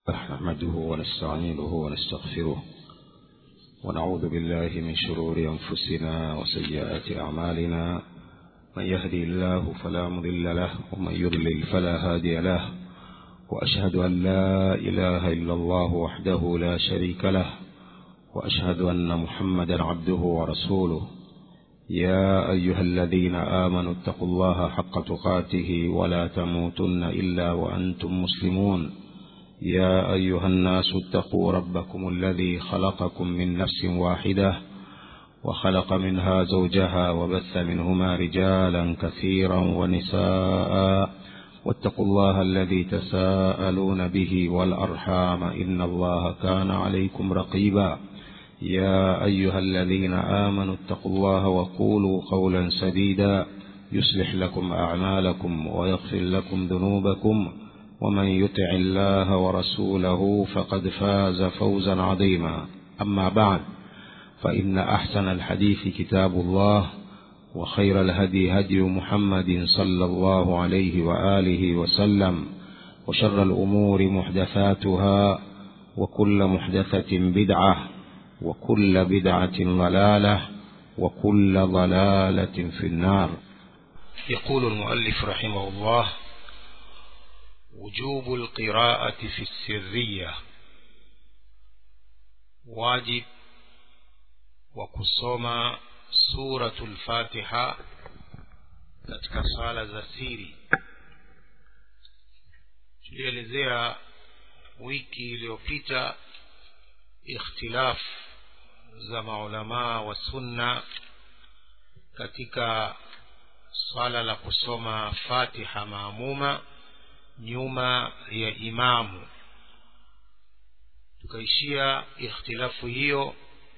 نحمده ونستعينه ونستغفره ونعوذ بالله من شرور أنفسنا وسيئات أعمالنا من يهدي الله فلا مضل له ومن يضلل فلا هادي له وأشهد أن لا إله إلا الله وحده لا شريك له وأشهد أن محمدا عبده ورسوله يا أيها الذين آمنوا اتقوا الله حق تقاته ولا تموتن إلا وأنتم مسلمون يا أيها الناس اتقوا ربكم الذي خلقكم من نفس واحدة وخلق منها زوجها وبث منهما رجالا كثيرا ونساء واتقوا الله الذي تساءلون به والأرحام إن الله كان عليكم رقيبا يا أيها الذين آمنوا اتقوا الله وقولوا قولا سديدا يصلح لكم أعمالكم ويغفر لكم ذنوبكم ومن يطع الله ورسوله فقد فاز فوزا عظيما أما بعد فإن أحسن الحديث كتاب الله وخير الهدي هدي محمد صلى الله عليه وآله وسلم وشر الأمور محدثاتها وكل محدثة بدعة وكل بدعة ضلالة وكل ضلالة في النار يقول المؤلف رحمه الله وجوب القراءة في السرية واجب وكسوما سورة الفاتحة katika sala za siri tulielezea wiki iliyopita ikhtilaf za maulamaa wa sunna katika swala la kusoma fatiha maamuma nyuma ya imamu tukaishia ikhtilafu hiyo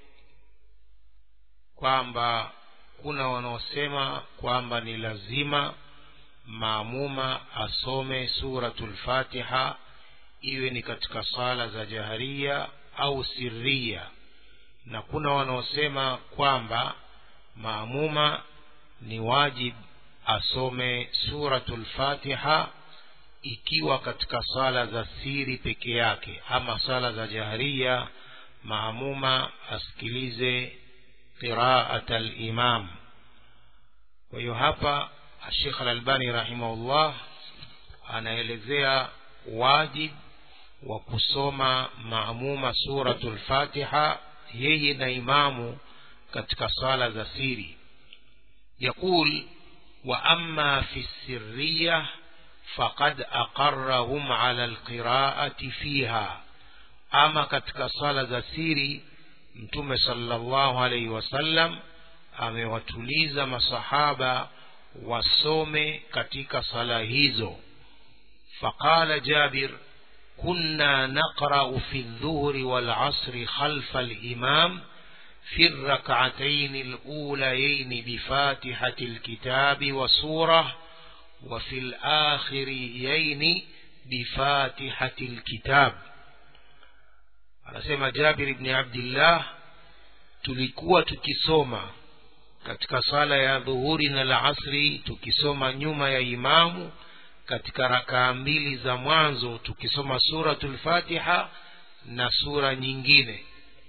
kwamba kuna wanaosema kwamba ni lazima maamuma asome suratul fatiha iwe ni katika sala za jaharia au sirria na kuna wanaosema kwamba maamuma ni wajib asome suratul fatiha ikiwa katika sala za siri peke yake ama sala za jaharia maamuma asikilize qiraat alimam kwa hiyo hapa shekh alalbani rahimahullah anaelezea wajib wa kusoma maamuma suratu lfatiha yeye na imamu katika sala za siri yaqul wa amma fi sirriya faqad aqarrahum ala alqiraati fiha ama katika sala za siri mtume sallallahu alaihi wasallam amewatuliza masahaba wasome katika sala hizo faqala jabir كنا نقرأ في الظهر والعصر خلف الإمام في الركعتين الأوليين بفاتحة الكتاب وسورة وفي الآخريين بفاتحة الكتاب anasema jabir bni abdillah tulikuwa tukisoma katika sala ya dhuhuri na la asri tukisoma nyuma ya imamu katika rakaa mbili za mwanzo tukisoma suratul fatiha na sura nyingine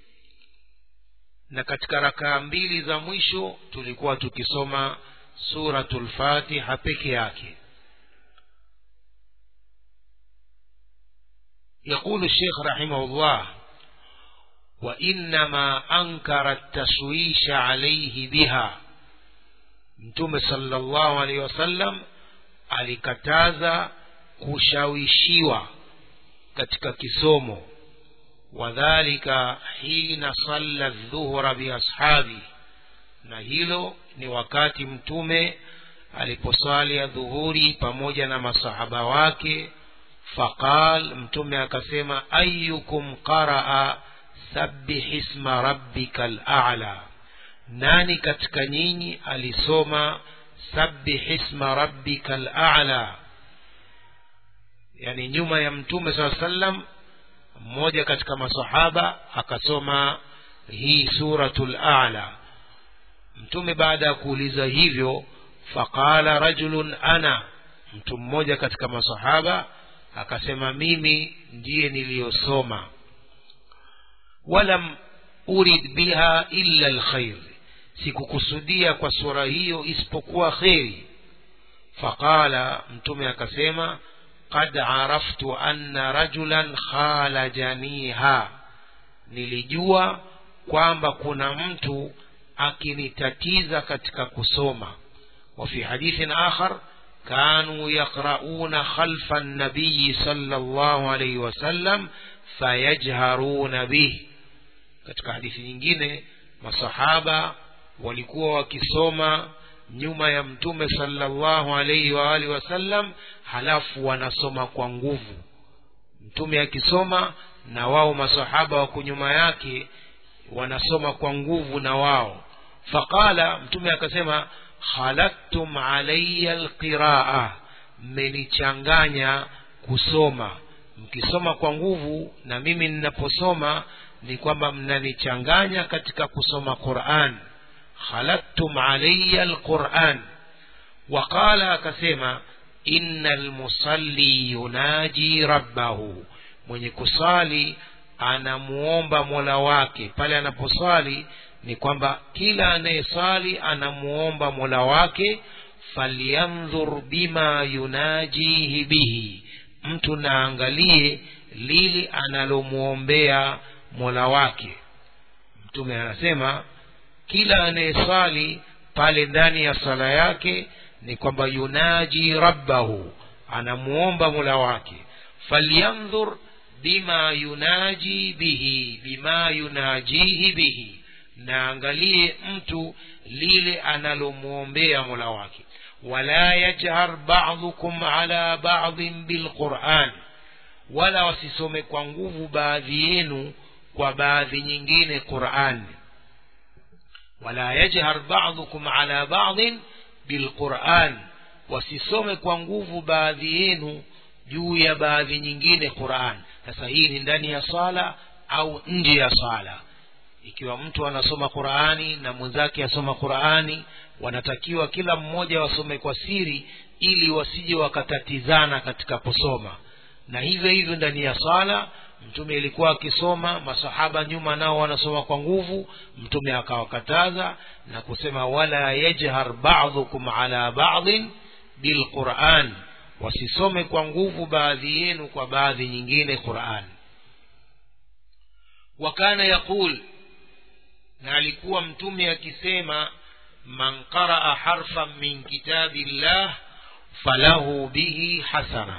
na katika rakaa mbili za mwisho tulikuwa tukisoma suratul fatiha peke yake يقول الشيخ رحمه الله وإنما أنكر التشويش عليه بها متوم صلى الله عليه وسلم alikataza kushawishiwa katika kisomo wadhalika hina salla dhuhra biashabi na hilo ni wakati mtume aliposwali ya dhuhuri pamoja na masahaba wake faqal mtume akasema ayukum qaraa sabbih isma rabbika lala nani katika nyinyi alisoma sabbih isma rabbika al'ala yani nyuma ya mtume saa sallam mmoja katika masahaba akasoma hii suratul a'la mtume baada ya kuuliza hivyo faqala rajulun ana mtu mmoja katika masahaba akasema mimi ndiye niliyosoma walam urid biha illa lkhair sikukusudia kwa sura hiyo isipokuwa kheri faqala mtume akasema qad araftu anna rajulan khalajaniha nilijua kwamba kuna mtu akinitatiza katika kusoma وفي حديث آخر كانوا يقرؤون خلف النبي صلى الله عليه وسلم فيجهرون به katika hadithi nyingine masahaba walikuwa wakisoma nyuma ya mtume sallallahu alaihi wa alihi wasallam halafu wanasoma kwa nguvu mtume akisoma na wao masahaba wako nyuma yake wanasoma kwa nguvu na wao faqala mtume akasema khalaktum alaya alqiraa mmenichanganya kusoma mkisoma kwa nguvu na mimi ninaposoma ni kwamba mnanichanganya katika kusoma quran khalaktum alaya alquran waqala akasema ina almusalli yunaji rabbahu mwenye kusali anamuomba mola wake pale anaposali ni kwamba kila anayesali anamuomba mola wake falyandhur bima yunajihi bihi mtu naangalie lili analomwombea mola wake mtume anasema kila anayesali pale ndani ya sala yake ni kwamba yunaji rabbahu anamuomba mola wake falyandhur bima yunaji bihi bima yunajihi bihi naangalie mtu lile analomwombea mola wake wala yajhar badukum ala badin bilquran wala wasisome kwa nguvu baadhi yenu kwa baadhi nyingine quran wala yajhar badukum ala badin bilquran wasisome kwa nguvu baadhi yenu juu ya baadhi nyingine quran sasa hii ni ndani ya sala au nje ya sala ikiwa mtu anasoma qurani na mwenzake asoma qurani wanatakiwa kila mmoja wasome kwa siri ili wasije wakatatizana katika kusoma na hivyo hivyo ndani ya sala mtume ilikuwa akisoma masahaba nyuma nao wanasoma kwa nguvu mtume akawakataza na kusema wala yajhar badukum ala badin bilquran wasisome kwa nguvu baadhi yenu kwa baadhi nyingine quran wakana yaqul na alikuwa mtume akisema man qaraa harfan min kitabi llah falahu bihi hasana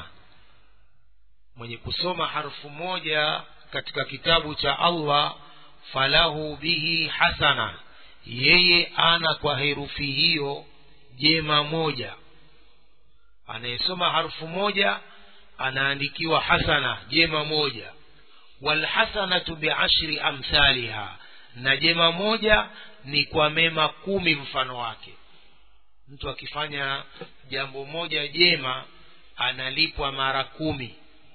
mwenye kusoma harfu moja katika kitabu cha allah falahu bihi hasana yeye ana kwa herufi hiyo jema moja anayesoma harfu moja anaandikiwa hasana jema moja walhasanatu biashri amthaliha na jema moja ni kwa mema kumi mfano wake mtu akifanya jambo moja jema analipwa mara kumi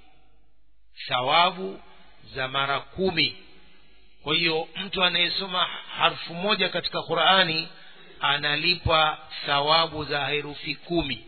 thawabu za mara kumi kwa hiyo mtu anayesoma harfu moja katika qurani analipwa thawabu za herufi kumi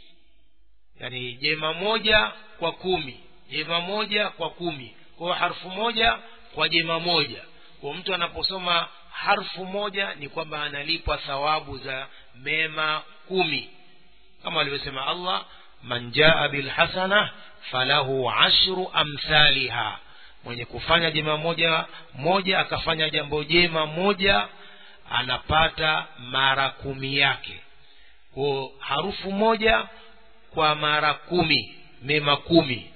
yani jema moja kwa kumi jema moja kwa kumi kwa hiyo harfu moja kwa jema moja kwa mtu anaposoma harfu moja ni kwamba analipwa thawabu za mema kumi kama alivyosema allah man jaa bilhasana falahu ashru amthaliha mwenye kufanya jema moja moja akafanya jambo jema moja anapata mara kumi yake ko harufu moja kwa mara kumi mema kumi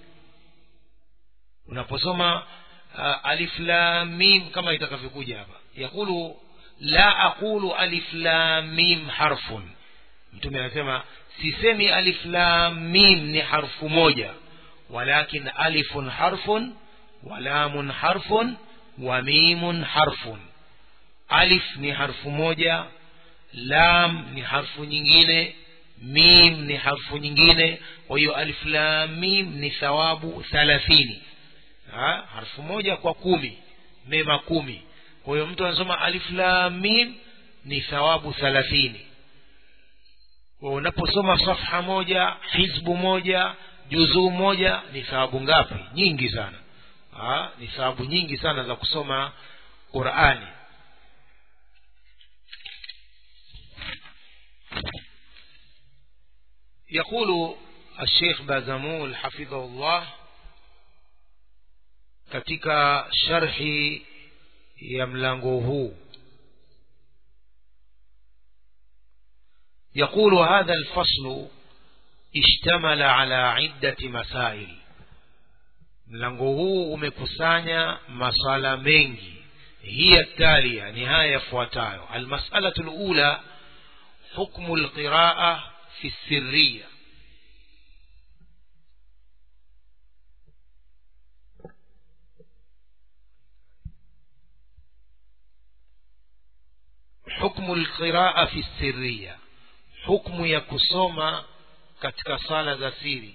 unaposoma uh, alif lam mim kama itakavyokuja hapa yakulu la aqulu alif lam mim harfun mtume anasema sisemi alif lam mim ni harfu moja walakin alifun harfun walamun harfun wa mimun harfun alif ni harfu moja lam ni harfu nyingine mim ni harfu nyingine kwa hiyo alif lam mim ni thawabu thalathini ha? harfu moja kwa kumi mema kumi kwa hiyo mtu anasoma alif lam mim ni thawabu thalathini unaposoma safha moja hizbu moja juzuu moja ni thawabu ngapi nyingi sana ha? ni thawabu nyingi sana za kusoma qurani يقول الشيخ بازمول حفظه الله katika sharhi ya mlango huu يقول هذا الفصل اشتمل على عدة مسائل mlango huu umekusanya masala mengi hiya talia ni haya yafuatayo almasalatu lula hukmu lqiraa fi sirriya hukmu lqiraa fi sirriya hukmu ya kusoma katika sala za siri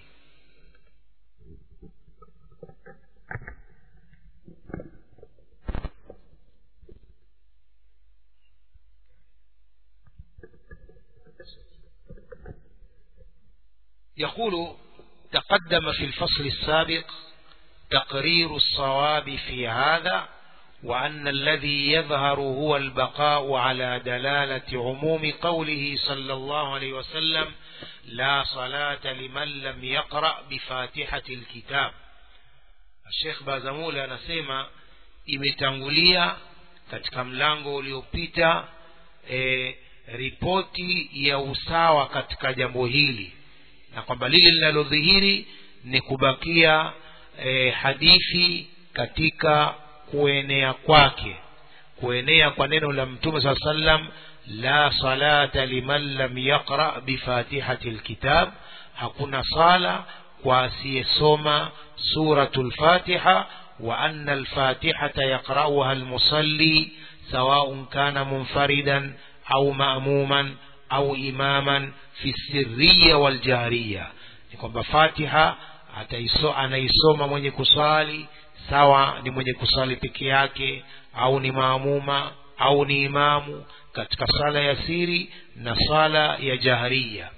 يقول تقدم في الفصل السابق تقرير الصواب في هذا وأن الذي يظهر هو البقاء على دلالة عموم قوله صلى الله عليه وسلم لا صلاة لمن لم يقرأ بفاتحة الكتاب الشيخ بازمول anasema imetangulia katika mlango uliopita e, ripoti ya usawa katika jambo hili na kwamba lile linalodhihiri ni kubakia e, hadithi katika kuenea kwake kuenea kwa neno la mtume saa sallam la salata liman lam yaqra bifatihati lkitab hakuna sala kwa asiyesoma suratu lfatiha wa anna alfatihata yaqrauha almusalli sawaun kana munfaridan au maamuman au imaman fi sirriya waljahriya ni kwamba fatiha ataiso, anaisoma mwenye kuswali sawa ni mwenye kuswali peke yake au ni maamuma au ni imamu katika sala ya siri na sala ya jahriya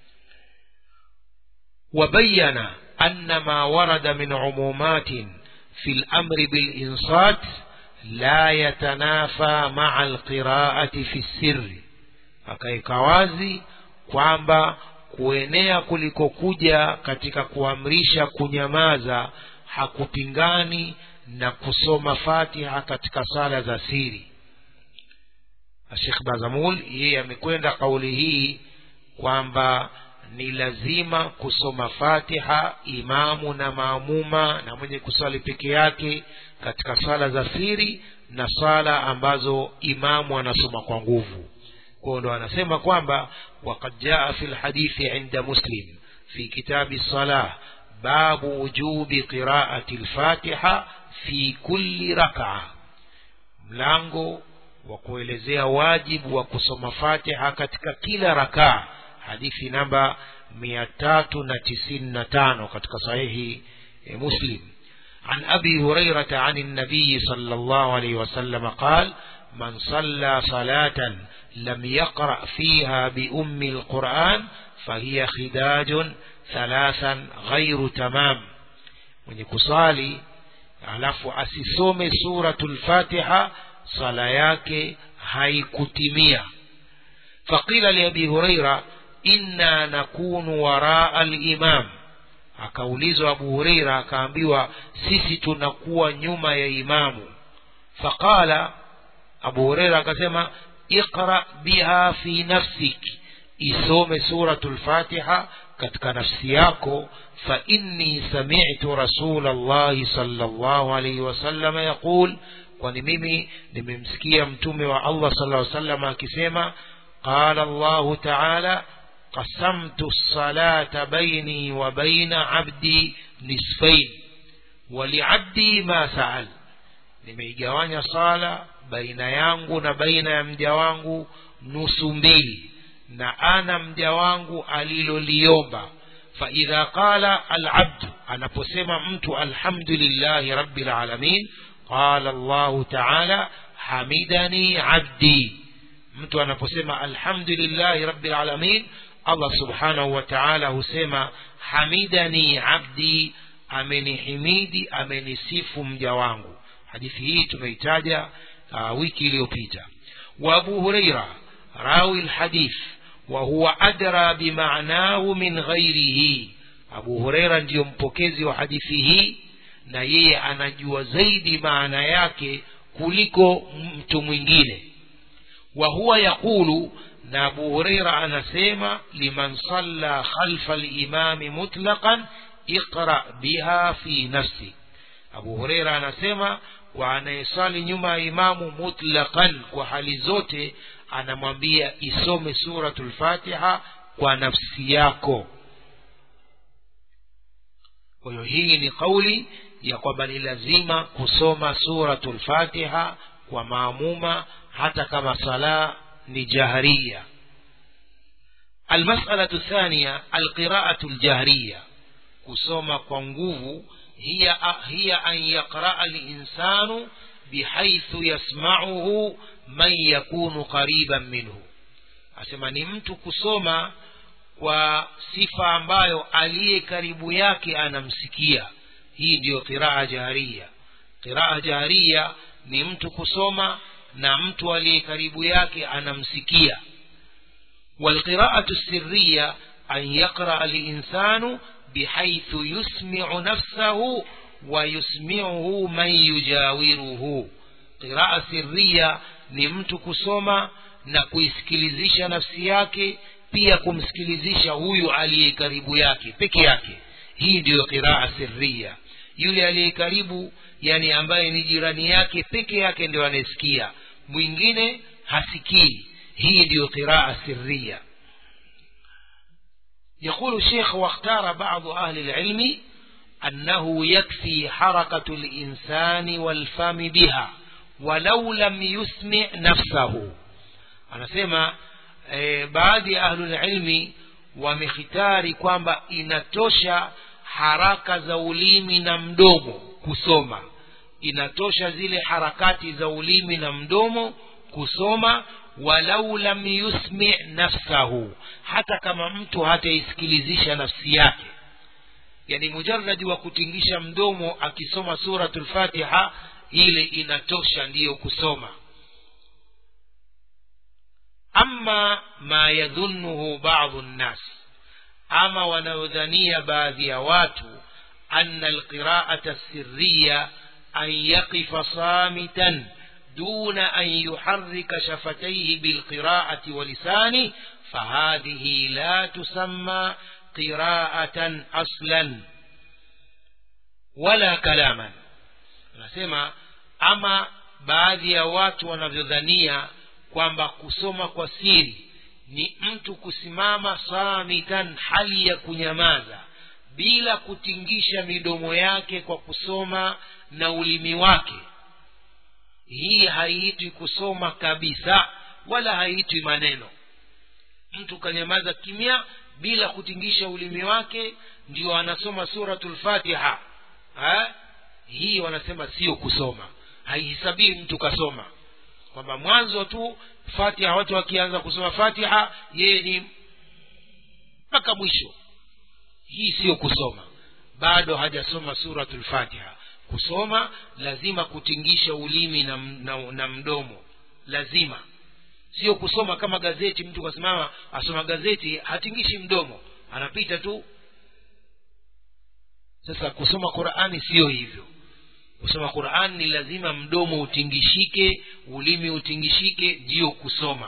وبين أن ما ورد من عمومات في الأمر بالإنصات لا يتنافى مع القراءة في السر akaeka wazi kwamba kuenea kulikokuja katika kuamrisha kunyamaza hakupingani na kusoma fatiha katika sala za siri shekh bazamul yeye amekwenda kauli hii kwamba ni lazima kusoma fatiha imamu na maamuma na mwenye kuswali peke yake katika sala za siri na sala ambazo imamu anasoma kwa nguvu kwao ndo anasema kwamba wakad jaa fi lhadithi inda muslim fi kitabi salah babu wujubi qiraati lfatiha fi kulli rakaa mlango wa kuelezea wajibu wa kusoma fatiha katika kila rakaa hadithi namba mia tatu na tisini na tano katika sahihi e muslim عن أبي هريرة عن النبي صلى الله عليه وسلم قال من صلى صلاة لم يقرأ فيها بأم القرآن فهي خداج ثلاثا غير تمام من يكسالي alafu asisome suratul fatiha sala yake haikutimia faqila liabi huraira inna nakunu waraa limam akaulizwa abu hureira akaambiwa sisi tunakuwa nyuma ya imamu faqala abu hureira akasema iqra biha fi nafsik isome suratu lfatiha katika nafsi yako fa inni samitu rasula llahi sala llahu alaihi wasalama yaqul kwani mimi nimemsikia mtume wa allah sala salam akisema qala llahu taala قسمت الصلاة بيني وبين عبدي نصفين ولعبدي ما سأل nimeigawanya sala baina yangu na baina ya mja wangu nusu mbili na ana mja wangu aliloliomba faidha qala alabdu anaposema mtu alhamdulillahi rabbil alamin qala llahu taala hamidani abdi mtu anaposema alhamdulillahi rabbil alamin allah subhanahu wa taala husema hamidani abdi amenihimidi amenisifu mja wangu hadithi hii tumeitaja uh, wiki iliyopita wa abu hureira rawi lhadith wa huwa adra bimanahu min ghairihi abu hureira ndiyo mpokezi wa hadithi hii na yeye anajua zaidi maana yake kuliko mtu mwingine wa huwa yaqulu na abu hureira anasema liman salla khalfa limami mutlaqan iqra biha fi nafsi abu hureira anasema kwa anayesali nyuma ya imamu mutlaqan kwa hali zote anamwambia isome suratul fatiha kwa nafsi yako kwa hiyo hii ni kauli ya kwamba ni lazima kusoma suratul fatiha kwa maamuma hata kama sala ni jahriya المسألة الثانية القراءة الجهرية kusoma kwa nguvu hiya hiya an yaqraa linsanu bihaithu yasmauhu man yakunu qariban minhu asema ni mtu kusoma kwa sifa ambayo aliye karibu yake anamsikia hii ndiyo qiraa jaharia qiraa jaharia ni mtu kusoma na mtu aliye karibu yake anamsikia والقراءة السرية أن يقرأ الإنسان بحيث يسمع نفسه ويسمعه من يجاوره قراءة سرية ni mtu kusoma na kuisikilizisha nafsi yake pia kumsikilizisha huyu aliye karibu yake peke yake hii ndiyo qiraa sirria yule aliye karibu yani ambaye ni jirani yake peke yake ndio anayesikia mwingine hasikii hii ndiyo qiraa sirria يقول الشيخ واختار بعض أهل العلم أنه يكفي حركة الإنسان والفم بها ولو لم يسمع نفسه أنا سيما baadhi ya ahlulilmi wamehitari kwamba inatosha haraka za ulimi na mdomo kusoma inatosha zile harakati za ulimi na mdomo kusoma walau lam yusmi nafsahu hata kama mtu hataisikilizisha nafsi yake yani mujaradi wa kutingisha mdomo akisoma suratul fatiha ile inatosha ndiyo kusoma ama ma yadhunnuhu badu nnas ama wanayodhania baadhi ya watu ana alqiraata sirriya an yaqifa samitan دون أن يحرك شفتيه بالقراءة ولسانه فهذه لا تسمى قراءة أصلا ولا كلاما nasema ama baadhi ya watu wanavyodhania kwamba kusoma kwa siri ni mtu kusimama samitan hali ya kunyamaza bila kutingisha midomo yake kwa kusoma na ulimi wake hii haiitwi kusoma kabisa wala haiitwi maneno mtu kanyamaza kimya bila kutingisha ulimi wake ndio anasoma suratul fatiha ha? hii wanasema sio kusoma haihisabii mtu kasoma kwamba mwanzo tu fatiha watu wakianza kusoma fatiha yeye ni mpaka mwisho hii siyo kusoma bado hajasoma suratul fatiha kusoma lazima kutingisha ulimi na, na, na mdomo lazima sio kusoma kama gazeti mtu kasimama asoma gazeti hatingishi mdomo anapita tu sasa kusoma qurani siyo hivyo kusoma qurani ni lazima mdomo utingishike ulimi utingishike ndiyo kusoma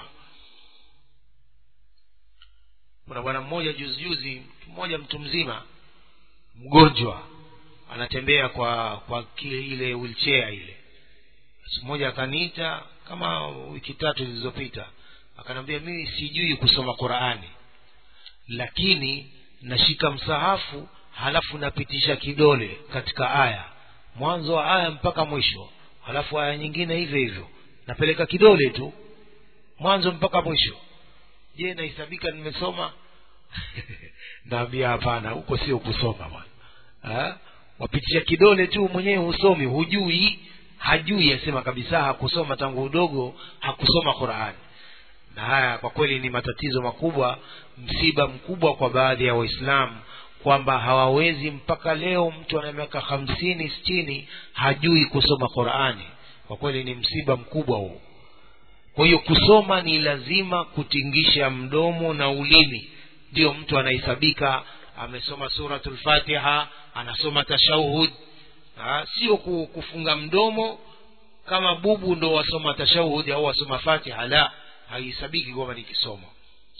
kuna bwana mmoja juzi juzi mmoja mtu mzima mgonjwa anatembea kwa kwa ile wheelchair ile siku moja akaniita kama wiki tatu zilizopita akanambia mimi sijui kusoma qurani lakini nashika msahafu halafu napitisha kidole katika aya mwanzo wa aya mpaka mwisho halafu aya nyingine hivyo hivyo napeleka kidole tu mwanzo mpaka mwisho je nahesabika nimesoma naambia hapana huko sio kusoma bwana wapitisha kidole tu mwenyewe husomi hujui hajui asema kabisa hakusoma tangu udogo hakusoma qurani na haya kwa kweli ni matatizo makubwa msiba mkubwa kwa baadhi ya waislamu kwamba hawawezi mpaka leo mtu ana miaka hamsini sitini hajui kusoma qurani kwa kweli ni msiba mkubwa huo kwa hiyo kusoma ni lazima kutingisha mdomo na ulimi ndio mtu anahesabika amesoma suratul fatiha anasoma tashahud ha, sio kufunga mdomo kama bubu ndo wasoma tashahudi au wasoma fatiha la haihesabiki kwamba ni kisomo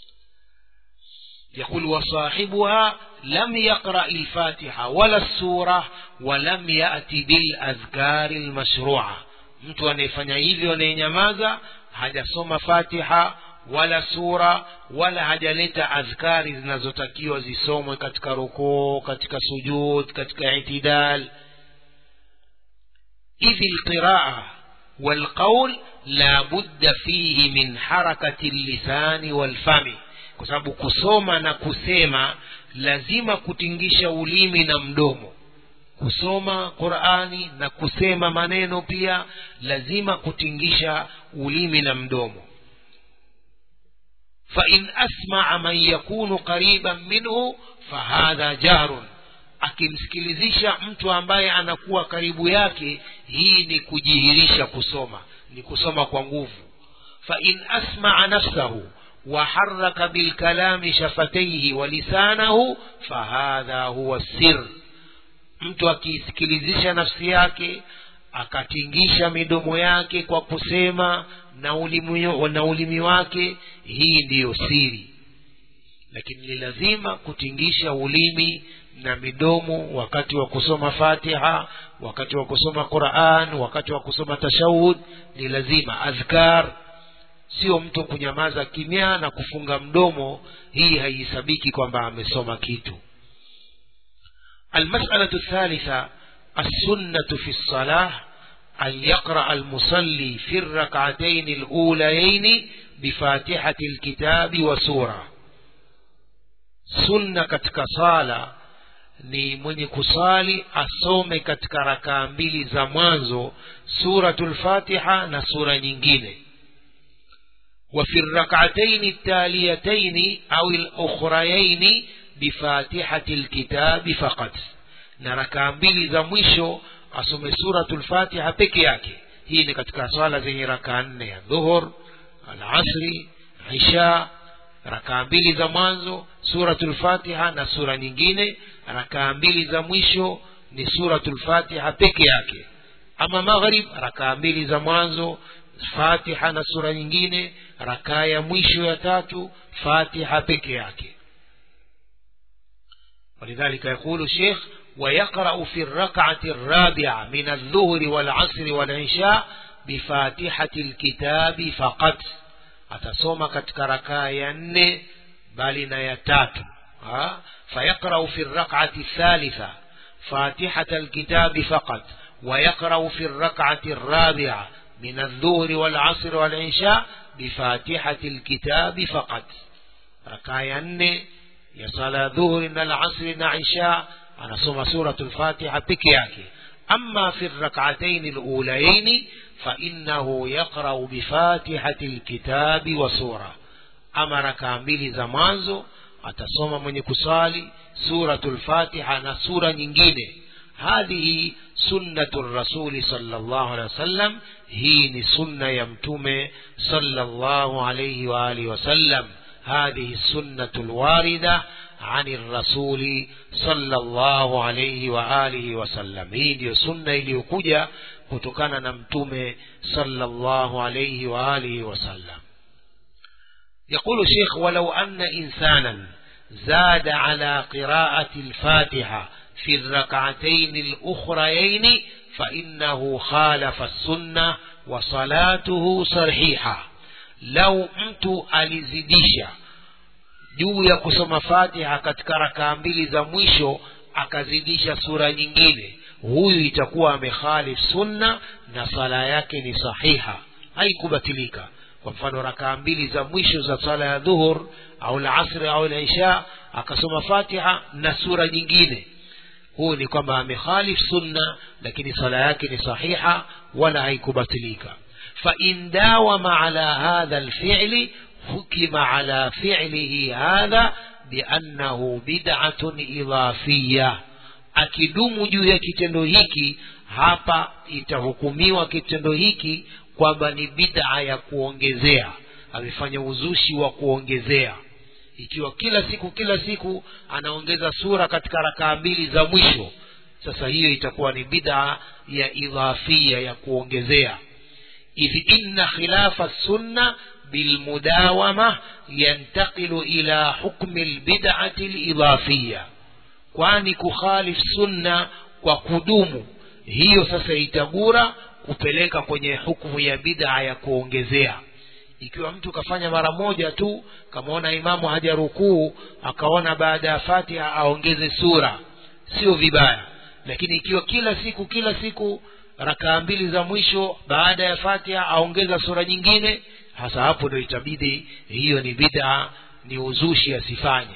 يقول وصاحبها لم يقرأ الفاتحة ولا السورة ولم يأتي بالأذكار المشروعة mtu anayefanya hivyo anayenyamaza hajasoma fatiha wala sura wala hajaleta adhkari zinazotakiwa zisomwe katika rukuu katika sujud katika itidal idhi lqiraa walqaul la budda fihi min harakati llisani walfami kwa sababu kusoma na kusema lazima kutingisha ulimi na mdomo kusoma qurani na kusema maneno pia lazima kutingisha ulimi na mdomo fain asmaa man yakunu qariban minhu fahadha jahrun akimsikilizisha mtu ambaye anakuwa karibu yake hii ni kujihirisha kusoma ni kusoma kwa nguvu fain asmaa nafsahu وحرك بالكلام شفتيه ولسانه فهذا هو السر mtu akiisikilizisha nafsi yake akatingisha midomo yake kwa kusema na ulimi, na ulimi wake hii ndiyo siri lakini ni lazima kutingisha ulimi na midomo wakati wa kusoma fatiha wakati wa kusoma quran wakati wa kusoma tashahud ni lazima adhkar sio mtu kunyamaza kimya na kufunga mdomo hii haihesabiki kwamba amesoma kitu المسألة الثالثة السنة في الصلاة أن يقرأ المصلي في الركعتين الأوليين بفاتحة الكتاب وسورة سنة katika sala ni mwenye kusali asome katika rakaa mbili za mwanzo suratul fatiha na sura nyingine وفي الركعتين التاليتين أو الأخريين بفاتحة الكتاب فقط نركع mbili za mwisho asome suratul fatiha peke yake hii ni katika swala zenye rakaa nne ya dhuhur alasri isha rakaa mbili za mwanzo suratul fatiha na sura nyingine rakaa mbili za mwisho ni suratul fatiha peke yake ama maghrib rakaa mbili za mwanzo fatiha na sura nyingine rakaa ya mwisho ya tatu fatiha peke yake ولذلك يقول الشيخ ويقرأ في الركعة الرابعة من الظهر والعصر والعشاء بفاتحة الكتاب فقط atasoma katika rakaa ya nne bali na ya tatu فيقرأ في الركعة الثالثة فاتحة الكتاب فقط ويقرأ في الركعة الرابعة من الظهر والعصر والعشاء بفاتحة الكتاب فقط ركاية نne ya sala dhuhuri na alasri na isha anasoma suratu lfatiha peke yake ama fi rakataini lulayaini fainahu yaqrau bifatihati lkitabi wa sura ama rakaa mbili za mwanzo atasoma mwenye kusali suratu lfatiha na sura nyingine hadhihi sunnatu rasuli salllahu alehi wasallam hii ni sunna ya mtume salllahu alaihi waalihi wasallam هذه السنة الواردة عن الرسول صلى الله عليه وآله وسلم hii ndiyo sunna iliyokuja kutokana na mtume صلى الله عليه وآله وسلم يقول الشيخ ولو أن إنسانا زاد على قراءة الفاتحة في الركعتين الأخريين فإنه خالف السنة وصلاته صحيحة lau mtu alizidisha juu ya kusoma fatiha katika rakaa mbili za mwisho akazidisha sura nyingine huyu itakuwa amekhalif sunna na sala yake ni sahiha haikubatilika kwa mfano rakaa mbili za mwisho za sala ya dhuhur au lasri au lisha akasoma fatiha na sura nyingine huyu ni kwamba amekhalif sunna lakini sala yake ni sahiha wala haikubatilika فإن داوم على هذا الفعل حكم على فعله هذا بأنه بدعة إضافية akidumu juu ya kitendo hiki hapa itahukumiwa kitendo hiki kwamba ni bid'a ya kuongezea amefanya uzushi wa kuongezea ikiwa kila siku kila siku anaongeza sura katika rakaa mbili za mwisho sasa hiyo itakuwa ni bid'a ya idhafia ya kuongezea idh inna khilafa sunna bilmudawama yantaqilu ila hukmi lbid'ati lidhafia kwani kukhalif sunna kwa kudumu hiyo sasa itagura kupeleka kwenye hukumu ya bid'a ya kuongezea ikiwa mtu kafanya mara moja tu kamaona imamu hajarukuu akaona baada ya fatiha aongeze sura sio vibaya lakini ikiwa kila siku kila siku rakaa mbili za mwisho baada ya fatiha aongeza sura nyingine hasa hapo ndio itabidi hiyo ni bid'a ni uzushi asifanye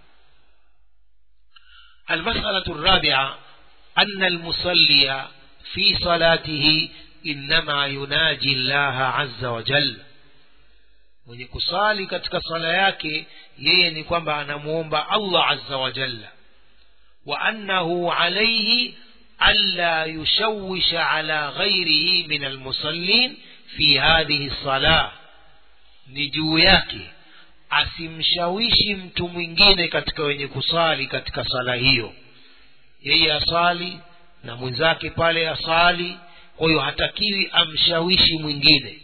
المسألة الرابعة أن المصلي في صلاته إنما يناجي الله عز وجل mwenye kusali katika sala yake yeye ni kwamba anamuomba allah azza wa jalla wa annahu alaihi alla yushawisha ala ghairihi min almusallin fi hadhihi salah ni juu yake asimshawishi mtu mwingine katika wenye kusali katika sala hiyo yeye asali na mwenzake pale asali kwa hiyo hatakiwi amshawishi mwingine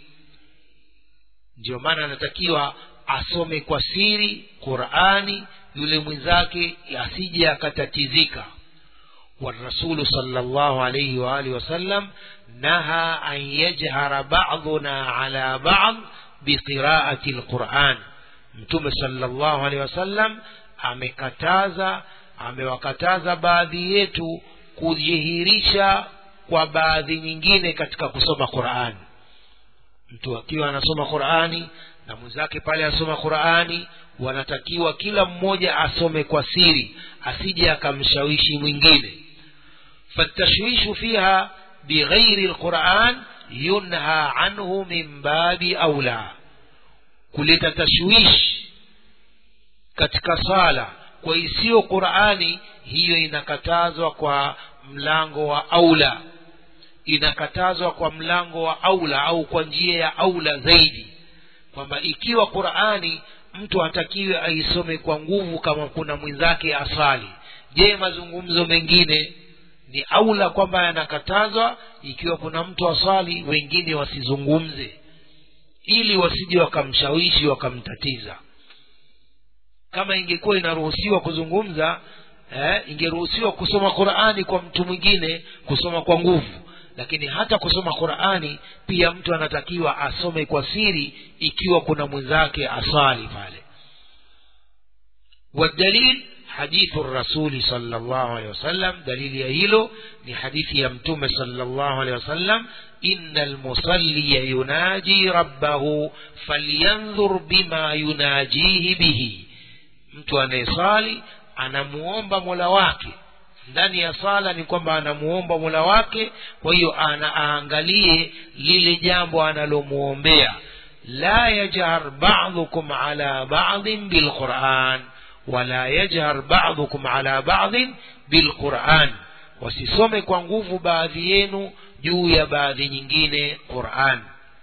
ndio maana anatakiwa asome kwa siri qurani yule mwenzake asije akatatizika والرسول صلى الله عليه وآله وسلم نهى أن يجهر بعضنا على بعض بقراءة القرآن mtume sallallahu alaihi wasallam amekataza amewakataza baadhi yetu kujihirisha kwa baadhi nyingine katika kusoma qurani mtu akiwa anasoma qurani na mwenzake pale asoma qurani wanatakiwa kila mmoja asome kwa siri asije akamshawishi mwingine fatashwishu fiha bighairi lquran yunha anhu min babi aula kuleta tashwish katika sala kwa isiyo qurani hiyo inakatazwa kwa mlango wa aula inakatazwa kwa mlango wa aula au kwa njia ya aula zaidi kwamba ikiwa qurani mtu hatakiwe aisome kwa nguvu kama kuna mwenzake asali je mazungumzo mengine ni aula kwamba yanakatazwa ikiwa kuna mtu aswali wengine wasizungumze ili wasije wakamshawishi wakamtatiza kama ingekuwa inaruhusiwa kuzungumza eh, ingeruhusiwa kusoma qurani kwa mtu mwingine kusoma kwa nguvu lakini hata kusoma qurani pia mtu anatakiwa asome kwa siri ikiwa kuna mwenzake asali pale والدليل حديث الرسول صلى الله عليه وسلم دليل يهيلو ni hadithi ya mtume sallallahu alaihi wasallam inna almusalliya yunaji rabbahu falyanzur bima yunajihi bihi mtu anayesali anamuomba mola wake ndani ya sala ni kwamba anamuomba mola wake kwa hiyo aangalie lile jambo analomuombea la yajhar badukum ala badin bilquran wala yajhar badukum ala badin bilquran wasisome kwa nguvu baadhi yenu juu ya baadhi nyingine quran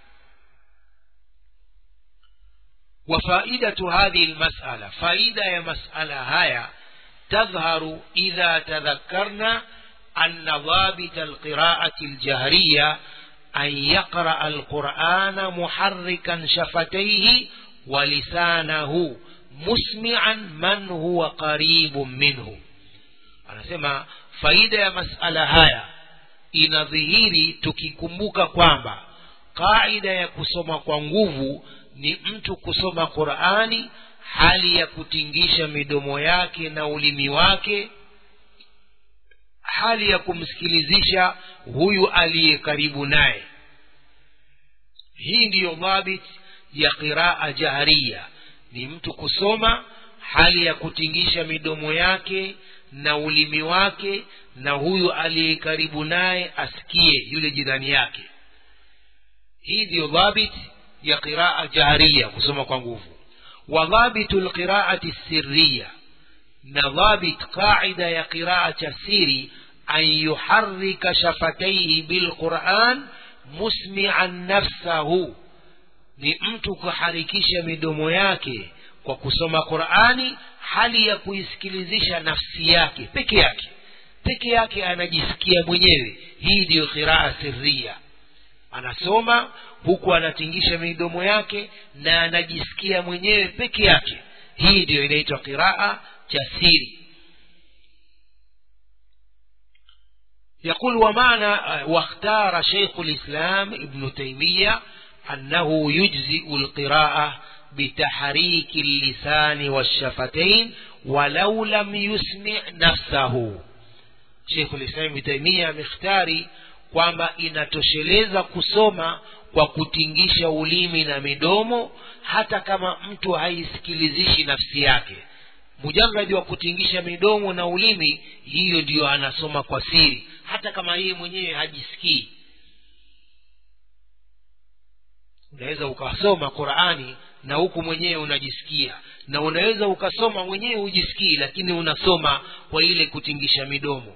وفائدة هذه المسألة فائدة يا مسألة هاي تظهر إذا تذكرنا أن ضابط القراءة الجهرية أن يقرأ القرآن محركا شفتيه ولسانه مسمعا من هو قريب منه anasema faida ya masala haya inadhihiri tukikumbuka kwamba kaida ya kusoma kwa nguvu ni mtu kusoma qurani hali ya kutingisha midomo yake na ulimi wake hali ya kumsikilizisha huyu aliye karibu naye hii ndiyo dhabit ya qiraa jahriya ni mtu kusoma hali ya kutingisha midomo yake na ulimi wake na huyu aliye karibu naye asikie yule jirani yake hii ndiyo dhabit ya qiraa jahriya kusoma kwa nguvu وضابط القراءة السرية نضابط قاعدة يا قراءة السير أن يحرك شفتيه بالقرآن مسمعا نفسه ni mtu kuharikisha midomo yake kwa kusoma qurani hali ya kuisikilizisha nafsi yake peke yake peke yake anajisikia mwenyewe hii ndiyo qiraa sirria anasoma huku anatingisha midomo yake na anajisikia mwenyewe peke yake hii ndiyo inaitwa qiraa cha siri يقول ومعنى واختار شيخ الإسلام ابن تيمية أنه يجزئ القراءة بتحريك اللسان والشفتين ولو لم يسمع نفسه شيخ الإسلام ابن تيمية مختاري kwamba inatosheleza kusoma kwa kutingisha ulimi na midomo hata kama mtu haisikilizishi nafsi yake mujaradi wa kutingisha midomo na ulimi hiyo ndiyo anasoma kwa siri hata kama yeye mwenyewe hajisikii unaweza ukasoma qurani na huku mwenyewe unajisikia na unaweza ukasoma mwenyewe hujisikii lakini unasoma kwa ile kutingisha midomo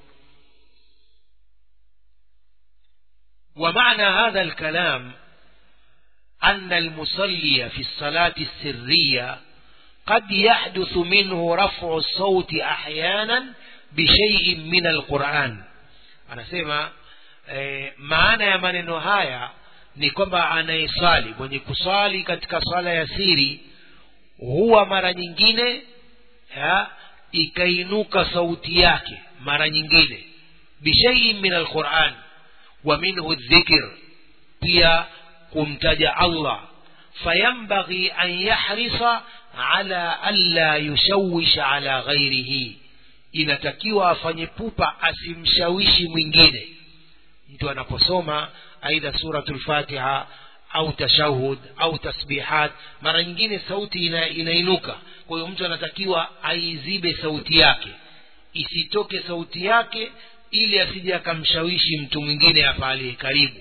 ومعنى هذا الكلام أن المصلي في الصلاة السرية قد يحدث منه رفع الصوت أحيانا بشيء من القرآن anasema eh, maana ya maneno haya ni kwamba anayeswali mwenye kuswali katika swala ya siri huwa mara nyingine ya, ikainuka sauti yake mara nyingine bishaiin min alquran wa minhu dhikr pia kumtaja allah fayambaghi an yahrisa ala alla yushawisha ala ghairihi inatakiwa afanye pupa asimshawishi mwingine mtu anaposoma aidha suratul fatiha au tashahud au tasbihat mara nyingine sauti ina, inainuka kwa hiyo mtu anatakiwa aizibe sauti yake isitoke sauti yake ili asije akamshawishi mtu mwingine hapa aliye karibu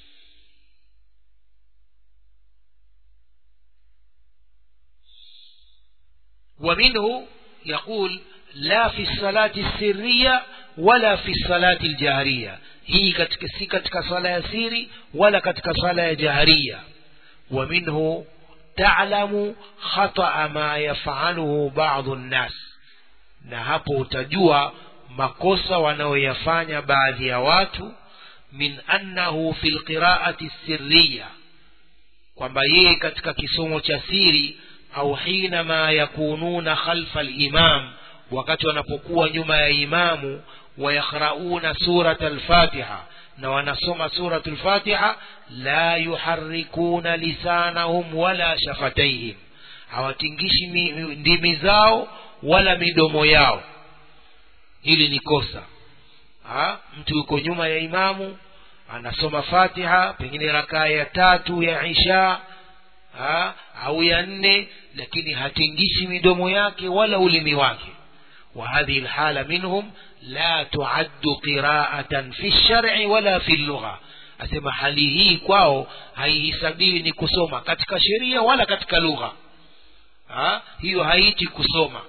ومنه يقول لا في الصلاة السرية ولا في الصلاة الجهرية هي katika si katika swala ya siri wala katika swala ya jaharia ومنه تعلم خطأ ما يفعله بعض الناس na hapo utajua makosa wanaoyafanya baadhi ya watu min annahu fi lqiraati sirriya kwamba yeye katika kisomo cha siri au hinama yakununa khalfa limam wakati wanapokuwa nyuma ya imamu wayakhrauna surat alfatiha na wanasoma surat lfatiha la yuharikuna lisanahum wala shafataihim hawatingishi ndimi zao wala midomo yao hili ni kosa ha? mtu yuko nyuma ya imamu anasoma fatiha pengine rakaa ya tatu ya isha ha? au ya nne lakini hatingishi midomo yake wala ulimi wake وهذه الحالة منهم لا تعد قراءة في الشرع ولا في اللغة asema hali hii kwao haihisabiwi ni kusoma katika sheria wala katika lugha ha? hiyo haiti kusoma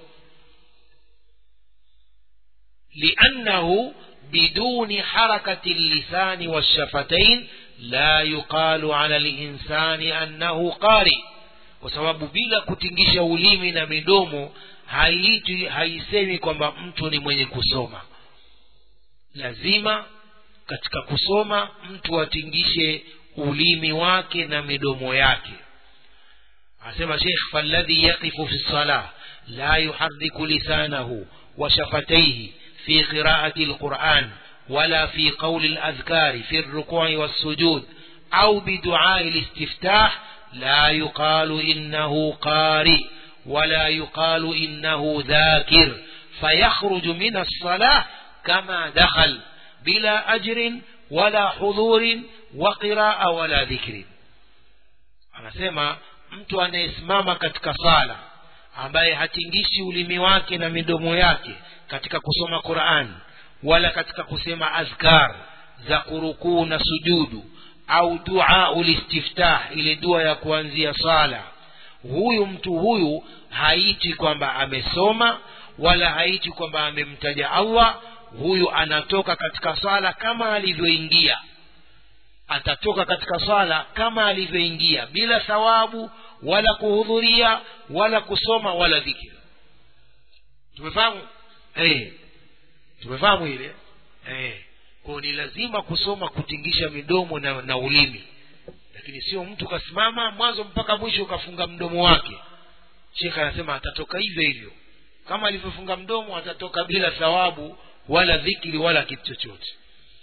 liannahu biduni harakati llisani walshafatain la yuqalu ala linsani annahu qari kwa sababu bila kutingisha ulimi na midomo haitwi haisemi kwamba mtu ni mwenye kusoma lazima katika kusoma mtu atingishe ulimi wake na midomo yake asema sheikh faladhi yaqifu fi lsalah la yuhariku lisanahu wa shafataihi fi qiraati lquran ولا في قول الأذكار في الركوع والسجود أو بدعاء الاستفتاح لا يقال إنه قارئ ولا يقال إنه ذاكر فيخرج من الصلاة كما دخل بلا أجر ولا حضور وقراءة ولا ذكر anasema mtu anayesimama katika sala ambaye hatingishi ulimi wake na midomo yake katika kusoma quran wala katika kusema azkar za kurukuu na sujudu au duau listiftah ile dua ya kuanzia sala huyu mtu huyu haiti kwamba amesoma wala haiti kwamba amemtaja allah huyu anatoka katika swala kama alivyoingia atatoka katika swala kama alivyoingia bila thawabu wala kuhudhuria wala kusoma wala dhikiri tumefahamu eh tumefahamu ile eh kwao ni lazima kusoma kutingisha midomo na, na ulimi lakini sio mtu kasimama mwanzo mpaka mwisho ukafunga mdomo wake shekhe anasema atatoka hivyo hivyo kama alivyofunga mdomo atatoka bila thawabu wala dhikri wala kitu chochote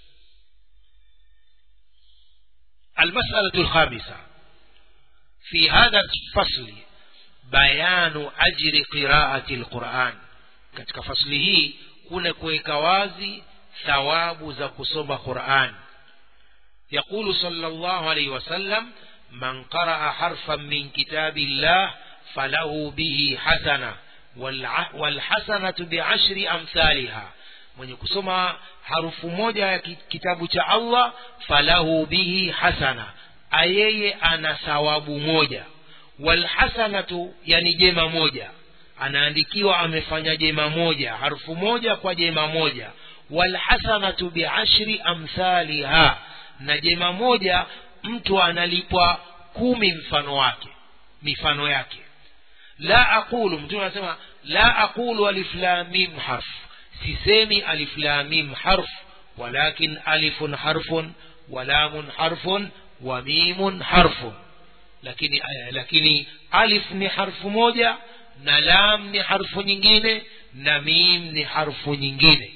المسألة الخامسة في هذا الفصل بيان أجر قراءة القرآن katika fasli hii kuna kuweka wazi thawabu za kusoma Qur'an يقول صلى الله عليه وسلم من قرأ حرفا من كتاب الله فله به حسنة والحسنة بعشر أمثالها mwenye kusoma harufu moja ya kitabu cha Allah falahu bihi hasana ayeye ana thawabu moja walhasanatu yani jema moja anaandikiwa amefanya jema moja harufu moja kwa jema moja walhasanatu biashri amthaliha na jema moja mtu analipwa kumi mfano wake mifano yake la aqulu mtume anasema la aqulu alif lam mim harf sisemi alif lam mim harf walakin alifun harfun wa lamun harfun wa mimun harfun lakini lakini alif ni harfu moja na lam ni harfu nyingine na mim ni harfu nyingine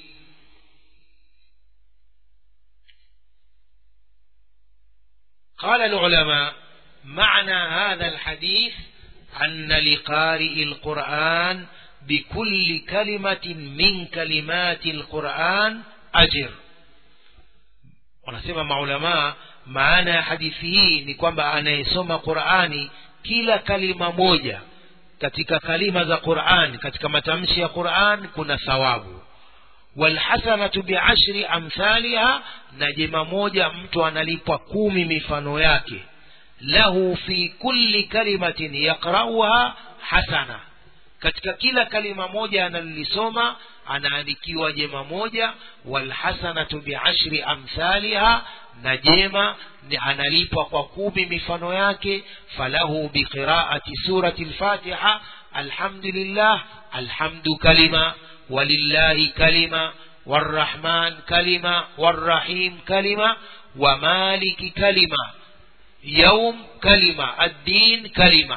قال العلماء معنى هذا الحديث أن لقارئ القرآن بكل كلمة من كلمات القرآن أجر wanasema maulamaa maana ya hadithi hii ni kwamba anayesoma qurani kila kalima moja katika kalima za quran katika matamshi ya quran kuna thawabu walhasanatu biashri amthaliha na jema moja mtu analipwa kumi mifano yake lahu fi kulli kalimatin yaqrauha hasana katika kila kalima moja analolisoma anaandikiwa jema moja walhasanatu biashri amthaliha na jema ni analipwa kwa kumi mifano yake falahu biqiraati surati lfatiha alhamdulillah alhamdu kalima ولله كلمة والرحمن كلمة والرحيم كلمة ومالك كلمة يوم كلمة الدين كلمة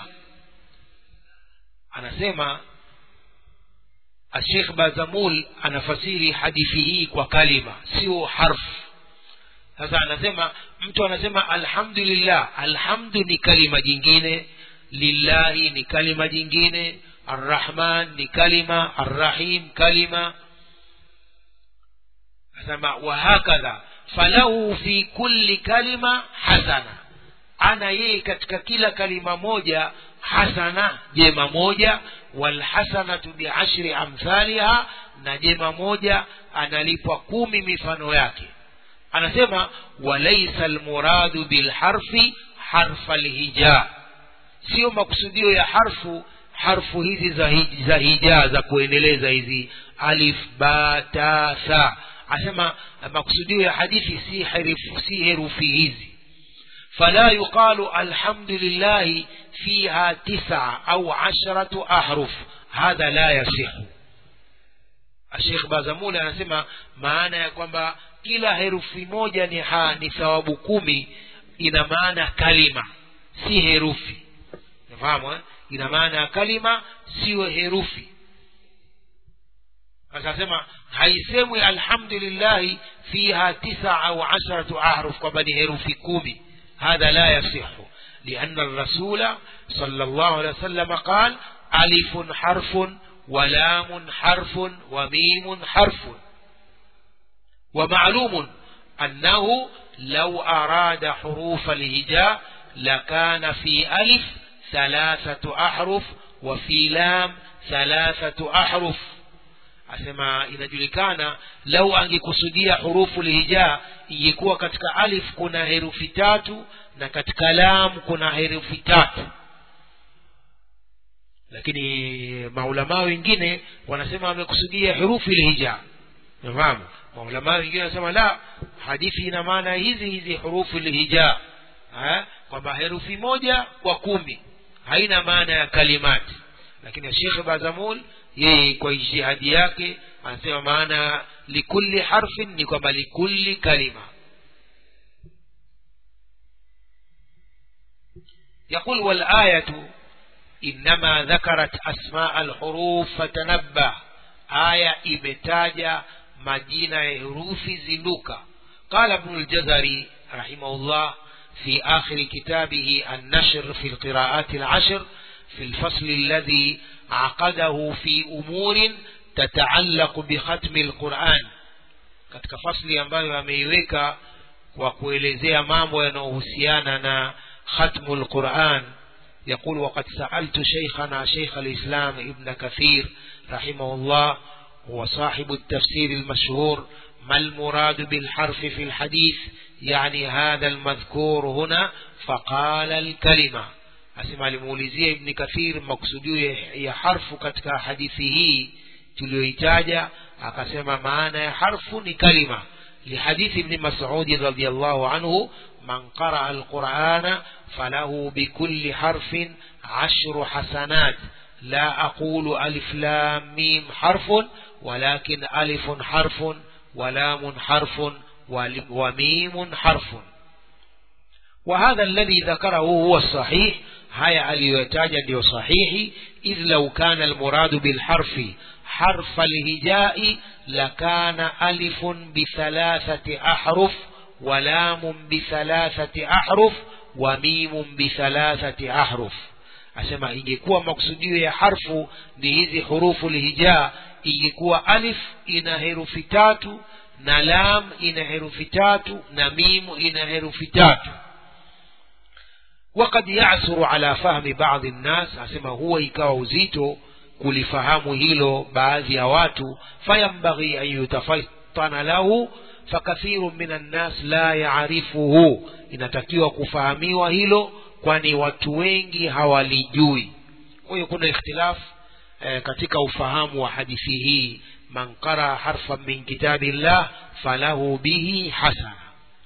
anasema الشيخ بازمول anafasiri hadithi hii kwa kalima sio harfu sasa anasema mtu anasema alhamdulillah alhamdu ni kalima jingine lillahi ni kalima jingine arrahman ni kalima arrahim kalima asema wahakadha falahu fi kulli kalima hasana ana yeye katika kila kalima moja hasana jema moja walhasanatu biashri amthaliha na jema moja analipwa kumi mifano yake anasema walaisa almuradu bilharfi harfa lhija sio makusudio ya harfu harfu hizi za, hij, za hija za kuendeleza hizi alif ba ta sa asema makusudio ya hadithi si herufi, si herufi hizi فلا يقال الحمد لله فيها تسعة أو عشرة أحرف هذا لا يصح الشيخ بازمول anasema maana ya kwamba kila herufi moja ni ha ni thawabu kumi ina maana kalima si herufi nafahamu eh? ina maana ya kalima siyo herufi akasema haisemwi alhamdulillahi fiha tisa au asharatu ahruf kwamba ni herufi kumi هذا لا يصح لأن الرسول صلى الله عليه وسلم قال ألف حرف ولام حرف وميم حرف ومعلوم أنه لو أراد حروف الهجاء لكان في ألف ثلاثة أحرف وفي لام ثلاثة أحرف asema inajulikana lau angekusudia hurufu lhija ingekuwa katika alif kuna herufi tatu na katika lam kuna herufi tatu lakini maulamaa wengine wanasema amekusudia herufi lhija nafahamu maulamaa wengine wanasema la hadithi ina maana hizi hizi hurufu lhija kwamba herufi moja kwa kumi haina maana ya kalimati lakini shekhe bazamul yeye kwa ijtihadi yake anasema maana likulli harfin ni kwamba likulli kalima يقول والآية إنما ذكرت أسماء الحروف فتنبه آية إمتاجة مدينة حروف زندوكا قال ابن الجزري رحمه الله في آخر كتابه النشر في القراءات العشر في الفصل الذي عقده في أمور تتعلق بختم القرآن katika fasli ambayo ameiweka kwa kuelezea mambo yanayohusiana na ختم القرآن يقول وقد سألت شيخنا شيخ الإسلام ابن كثير رحمه الله هو صاحب التفسير المشهور ما المراد بالحرف في الحديث يعني هذا المذكور هنا فقال الكلمة أسمع لمولزية ابن كثير مقصوديو يا حرف كتك حديثه تلويتاجا akasema maana ya harfu ni kalima لحديث ابن مسعود رضي الله عنه من قرأ القرآن فله بكل حرف عشر حسنات لا أقول ألف لام ميم حرف ولكن ألف حرف ولام حرف وميم حرف وهذا الذي ذكره هو الصحيح هيا اليتاج ndio صحيح إذ لو كان المراد بالحرف حرف الهجاء لكان ألف بثلاثة أحرف ولام بثلاثة أحرف وميم بثلاثة أحرف asema ingekuwa maksudio ya harfu ni hizi hurufu lhija ingekuwa alif ina herufi tatu na lam ina herufi tatu na mimu ina herufi tatu وقد يعثر على فهم بعض الناس asema huwa ikawa uzito kulifahamu hilo baadhi ya watu fayambaghi an yutafattana lahu fakathiru min annas la yaarifuhu inatakiwa kufahamiwa hilo kwani watu wengi hawalijui kwa hiyo kuna ikhtilaf eh, katika ufahamu wa hadithi hii man qara harfan min kitabillah falahu bihi hasana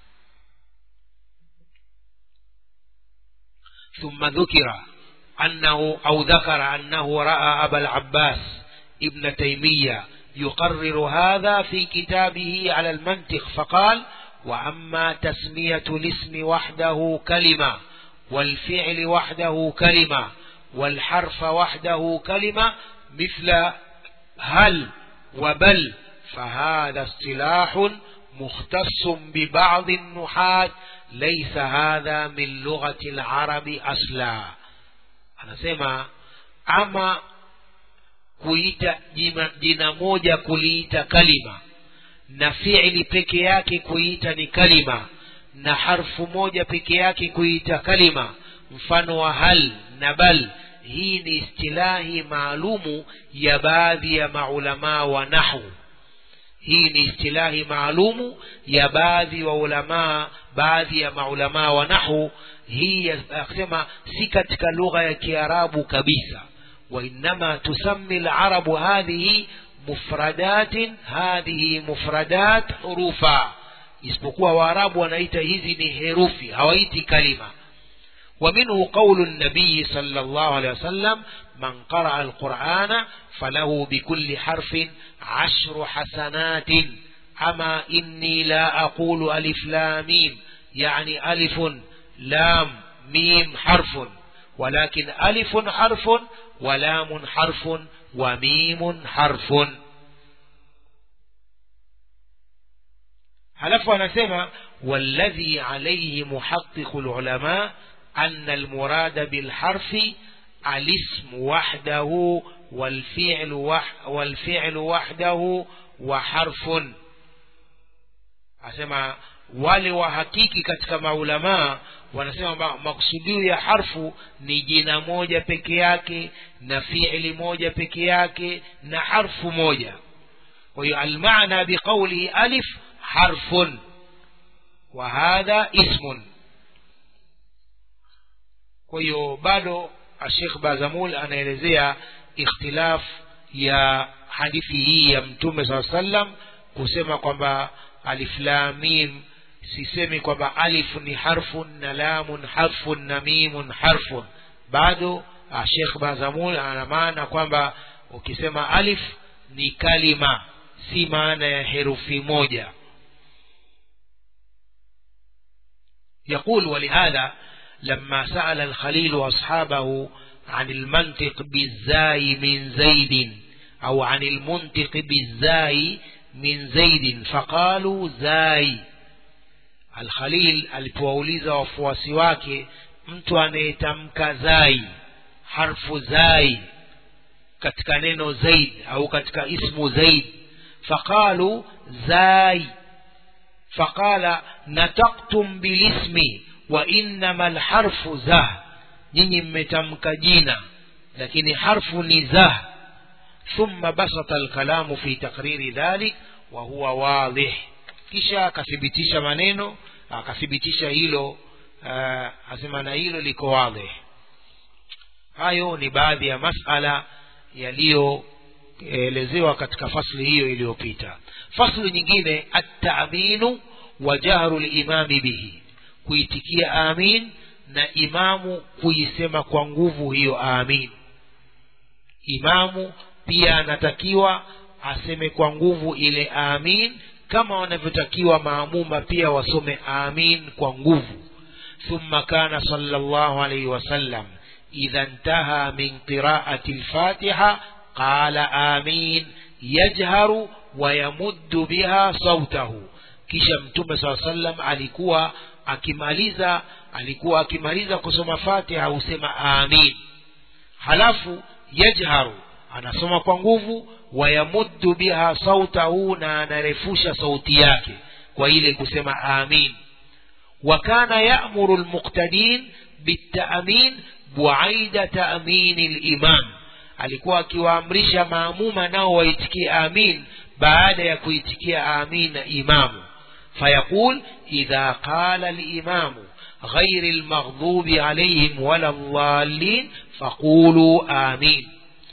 ثم ذكر أنه أو ذكر أنه رأى أبا العباس ابن تيمية يقرر هذا في كتابه على المنطق فقال وأما تسمية الاسم وحده كلمة والفعل وحده كلمة والحرف وحده كلمة مثل هل وبل فهذا اصطلاح مختص ببعض النحاة ليس هذا من لغة العرب أصلا anasema ama kuita jina, jina moja kuliita kalima na fiili peke yake kuita ni kalima na harfu moja peke yake kuita kalima mfano wa hal na bal hii ni istilahi maalumu ya baadhi ya maulamaa wa nahwu hii ni istilahi maalumu ya baadhi wa ulamaa baadhi ya maulamaa wa nahwu hii akisema si katika lugha ya kiarabu kabisa وإنما تسمي العرب هذه مفردات هذه مفردات حروفا isipokuwa waarabu wanaita hizi ni herufi hawaiti kalima ومنه قول النبي صلى الله عليه وسلم من قرأ القرآن فله بكل حرف عشر حسنات أما إني لا أقول ألف لا ميم يعني ألف لام ميم حرف ولكن ألف حرف ولام حرف وميم حرف halafu anasema والذي عليه محقق العلماء أن المراد بالحرف الاسم وحده والفعل وح والفعل وحده وحرف asema wale wahakiki katika maulamaa wanasema maksudio ya harfu ni jina moja peke yake na fiili moja peke yake na harfu moja kwa hiyo almana biqaulihi alif harfun wa hadha ismun kwa hiyo bado ashekh bazamul anaelezea ikhtilaf ya hadithi hii ya mtume saa sallam kusema kwamba alif lam mim sisemi kwamba alif ni harfun na lamun harfun na mimun harfun bado shekh bazamul ana maana kwamba ukisema alif ni kalima si maana ya herufi moja يقول ولهذا لما سأل الخليل أصحابه عن المنطق بالزاي من زيد أو عن المنطق بالزاي من زيد فقالوا زاي الخليل alipowauliza wafuasi wake mtu anayetamka zai harfu zai katika neno zaid au katika ismu zaid faqalu zai faqala nataktum bilismi wa innama alharfu zah nyinyi mmetamka jina lakini harfu ni zah thumma basata alkalamu fi takriri dhalik wa huwa wadih kisha akathibitisha maneno akathibitisha hilo uh, asema na hilo liko wadih hayo ni baadhi ya masala yaliyoelezewa katika fasli hiyo iliyopita fasli nyingine attaminu wa jahru limami bihi kuitikia amin na imamu kuisema kwa nguvu hiyo amin imamu pia anatakiwa aseme kwa nguvu ile amin kama wanavyotakiwa maamuma pia wasome amin kwa nguvu ثم كان صلى الله عليه وسلم إذا انتهى من قراءة الفاتحة قال آمين يجهر ويمد بها صوته kisha mtume saa sallam alikuwa akimaliza alikuwa akimaliza kusoma fatiha husema amin halafu yajharu anasoma kwa nguvu wayamuddu biha sautahu na anarefusha sauti yake kwa ile kusema amin وكان يأمر المقتدين بالتأمين بعيد تأمين الإمام alikuwa akiwaamrisha maamuma nao waitikie amin baada ya kuitikia amin na imamu fayaqul idha qala limamu غير المغضوب عليهم ولا الضالين فقولوا آمين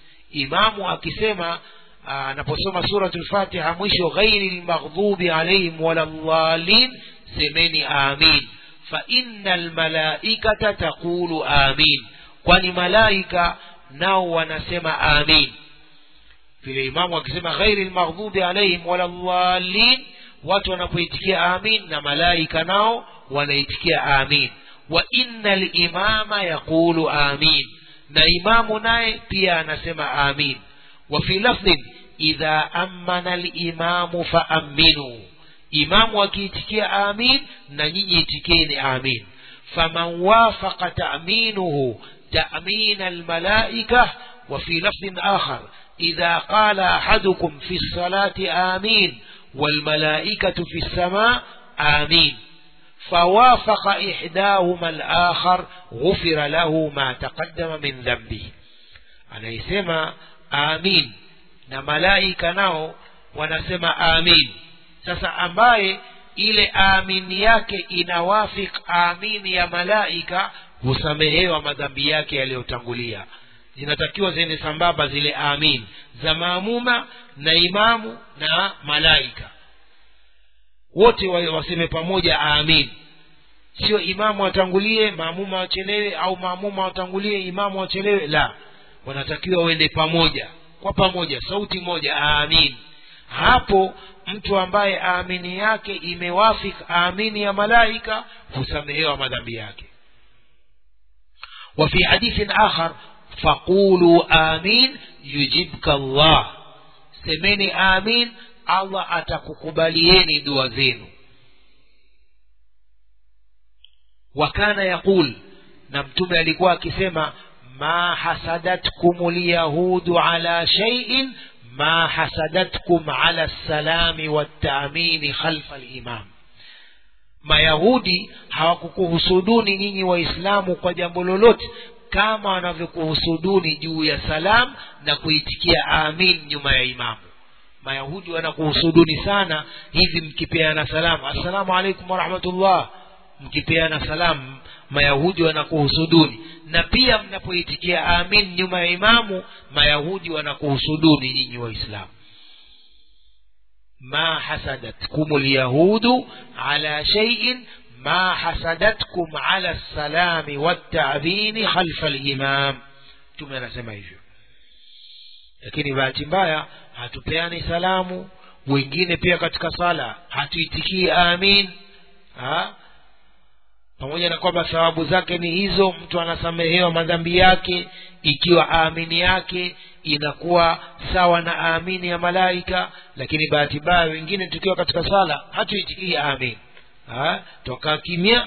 imamu akisema anaposoma suratul fatiha mwisho ghairi lmaghdubi alaihim wala dhalin semeni amin fa inna almalaikata taqulu amin kwani malaika nao wanasema amin vile imamu akisema ghairi lmaghdubi alaihim wala dhalin watu wanapoitikia amin na malaika nao wanaitikia amin wa inna limama yaqulu amin na imamu naye pia anasema amin wa fi lafdhin idha amana limamu faaminu imamu akiitikia amin na nyinyi itikeni amin faman wafaqa ta'minuhu ta'min almalaika wa fi lafdhin akhar idha qala ahadukum fi الصلاة آمين والملائكة في السماء آمين فوافق إحداهما الآخر غفر له ما تقدم من ذنبه anayesema amin na malaika nao wanasema amin sasa ambaye ile amini yake inawafik amini ya malaika husamehewa madhambi yake yaliyotangulia zinatakiwa ziende sambamba zile amin za maamuma na imamu na malaika wote waseme pamoja amin sio imamu atangulie maamuma wachelewe au maamuma watangulie imamu wachelewe la wanatakiwa wende pamoja kwa pamoja sauti moja amin hapo mtu ambaye amini yake imewafik amini ya malaika husamehewa madhambi yake وفي حديث آخر فقولوا آمين يجبك الله semeni amin allah atakukubalieni dua zenu wakana yaqul na mtume alikuwa akisema ma hasadatkum lyahudu ala shaiin ma hasadatkum ala lsalami waltaamini khalfa limam mayahudi hawakukuhusuduni nyinyi waislamu kwa jambo lolote kama wanavyokuhusuduni juu ya salam na kuitikia amin nyuma ya imamu mayahudi wanakuhusuduni sana hivi mkipeana salamu assalamu alaikum warahmatullah mkipeana salamu mayahudi wanakuhusuduni na pia mnapoitikia amin nyuma ya imamu mayahudi wanakuhusuduni nyinyi waislamu ma hasadatkum lyahudu ala sheiin ma hasadatkum ala lsalami waltabini khalfa limam mtume anasema hivyo lakini bahati mbaya hatupeani salamu wengine pia katika sala hatuitikii amin ha? pamoja na kwamba thawabu zake ni hizo mtu anasamehewa madhambi yake ikiwa amini yake inakuwa sawa na amini ya malaika lakini bahati mbaya wengine tukiwa katika sala hatuitikii amin ha? toka kimya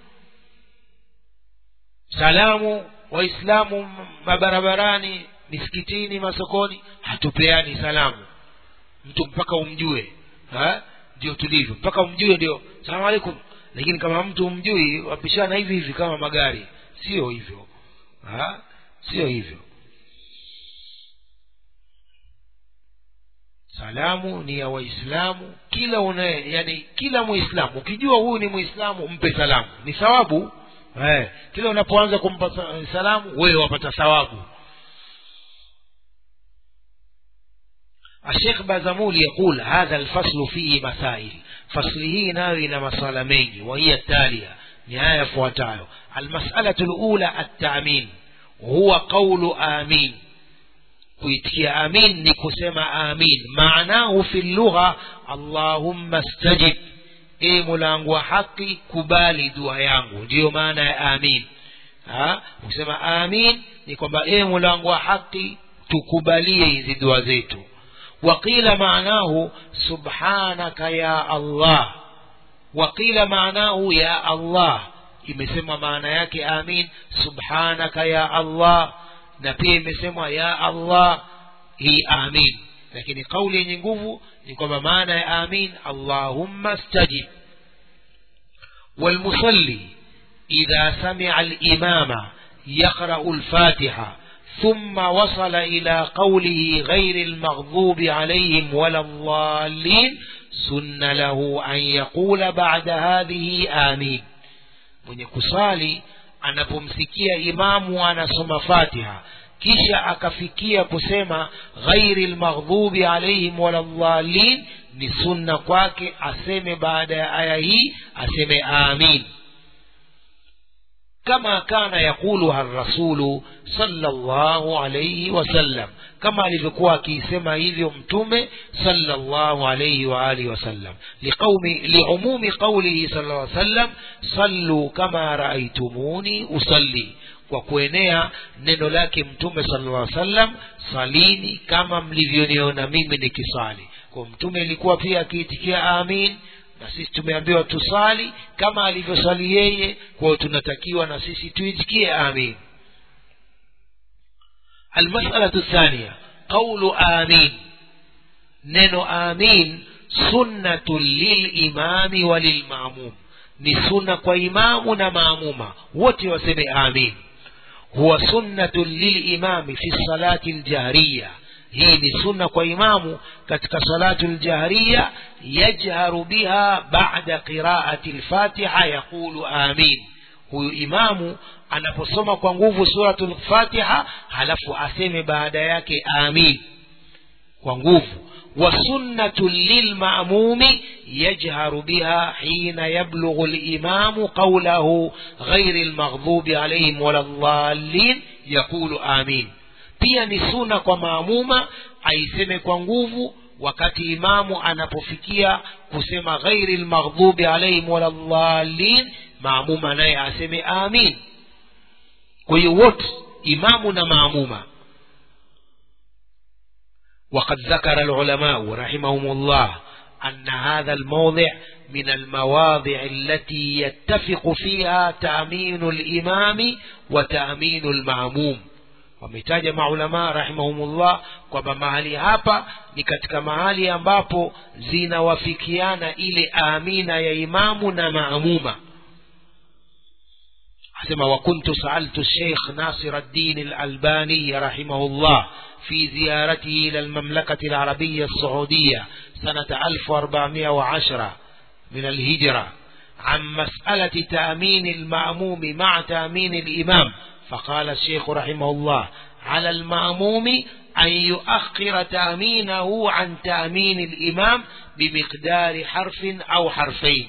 salamu waislamu mabarabarani misikitini masokoni hatupeani salamu mtu mpaka umjue ha? ndio tulivyo mpaka umjue ndio salamu alaikum lakini kama mtu umjui wapishana hivi hivi kama magari sio hivyo ha? sio hivyo salamu ni ya waislamu kila unaye yani kila muislamu ukijua huyu ni muislamu mpe salamu ni thawabu eh, kila unapoanza kumpa sa- salamu wewe wapata thawabu الشيخ بازمول يقول هذا الفصل فيه مسائل فصله ناوي مسألة ميني وهي التالية نهاية فواتايو المسألة الأولى التأمين هو قول آمين kuitikia amin ni kusema amin maanahu fi lugha allahumma stajib e mulangu wa haki kubali dua yangu ndiyo maana ya amin ha? kusema amin ni kwamba e mulangu wa haki tukubalie hizi dua zetu وقيل معناه سبحانك يا الله وقيل معناه يا الله imesema maana yake amin subhanaka ya allah na pia imesemwa ya allah hii amin lakini kauli yenye nguvu ni kwamba maana ya amin allahumma stajib والمصلي إذا سمع الإمام يقرأ الفاتحة ثم وصل إلى قوله غير المغضوب عليهم ولا الضالين سن له أن يقول بعد هذه آمين mwenye kusali anapomsikia imamu anasoma fatiha kisha akafikia kusema ghairi lmaghdubi alaihim waladhalin ni sunna kwake aseme baada ya aya hii aseme amin كما كان يقولها الرسول صلى الله عليه وسلم كما alivyokuwa akisema hivyo mtume صلى الله عليه وآله وسلم لقوم لعموم قوله صلى الله عليه وسلم صلوا كما رأيتموني أصلي kwa kuenea neno lake mtume sallallahu alaihi wasallam salini kama mlivyoniona mimi nikisali kwa mtume ilikuwa pia akiitikia amin na sisi tumeambiwa tusali kama alivyosali yeye kwa hiyo tunatakiwa na sisi tuitikie amin almasalatu thania qaulu amin neno amin sunnatun lilimami wa lilmamum ni sunna kwa imamu na maamuma wote waseme amin huwa sunnatun lilimami fi salati ljahriya hii ni sunna kwa imamu katika salatu ljahriya yajharu biha bada qiraati lfatiha yaqulu amin huyu imamu anaposoma kwa nguvu suratu lfatiha halafu aseme baada yake amin kwa nguvu وسنة للمأموم يجهر بها حين يبلغ الإمام قوله غير المغضوب عليهم ولا الضالين يقول آمين pia ni suna kwa maamuma aiseme kwa nguvu wakati imamu anapofikia kusema ghairi lmaghdubi alaihim wala dhalin maamuma naye aseme amin kwa hiyo wote imamu na maamuma وقد ذكر العلماء رحمهم الله أن هذا الموضع من المواضع التي يتفق فيها تأمين الإمام وتأمين المعموم wametaja maulamaa rahimahumullah kwamba mahali hapa ni katika mahali ambapo zinawafikiana ile amina ya imamu na maamuma asema wakuntu saaltu sheikh nasir الدين الألباني رحمه الله في زيارته إلى المملكة العربية السعودية سنة 1410 من الهجرة عن مسألة تأمين المأموم مع تأمين الإمام فقال الشيخ رحمه الله على المأموم أن يؤخر تأمينه عن تأمين الإمام بمقدار حرف أو حرفين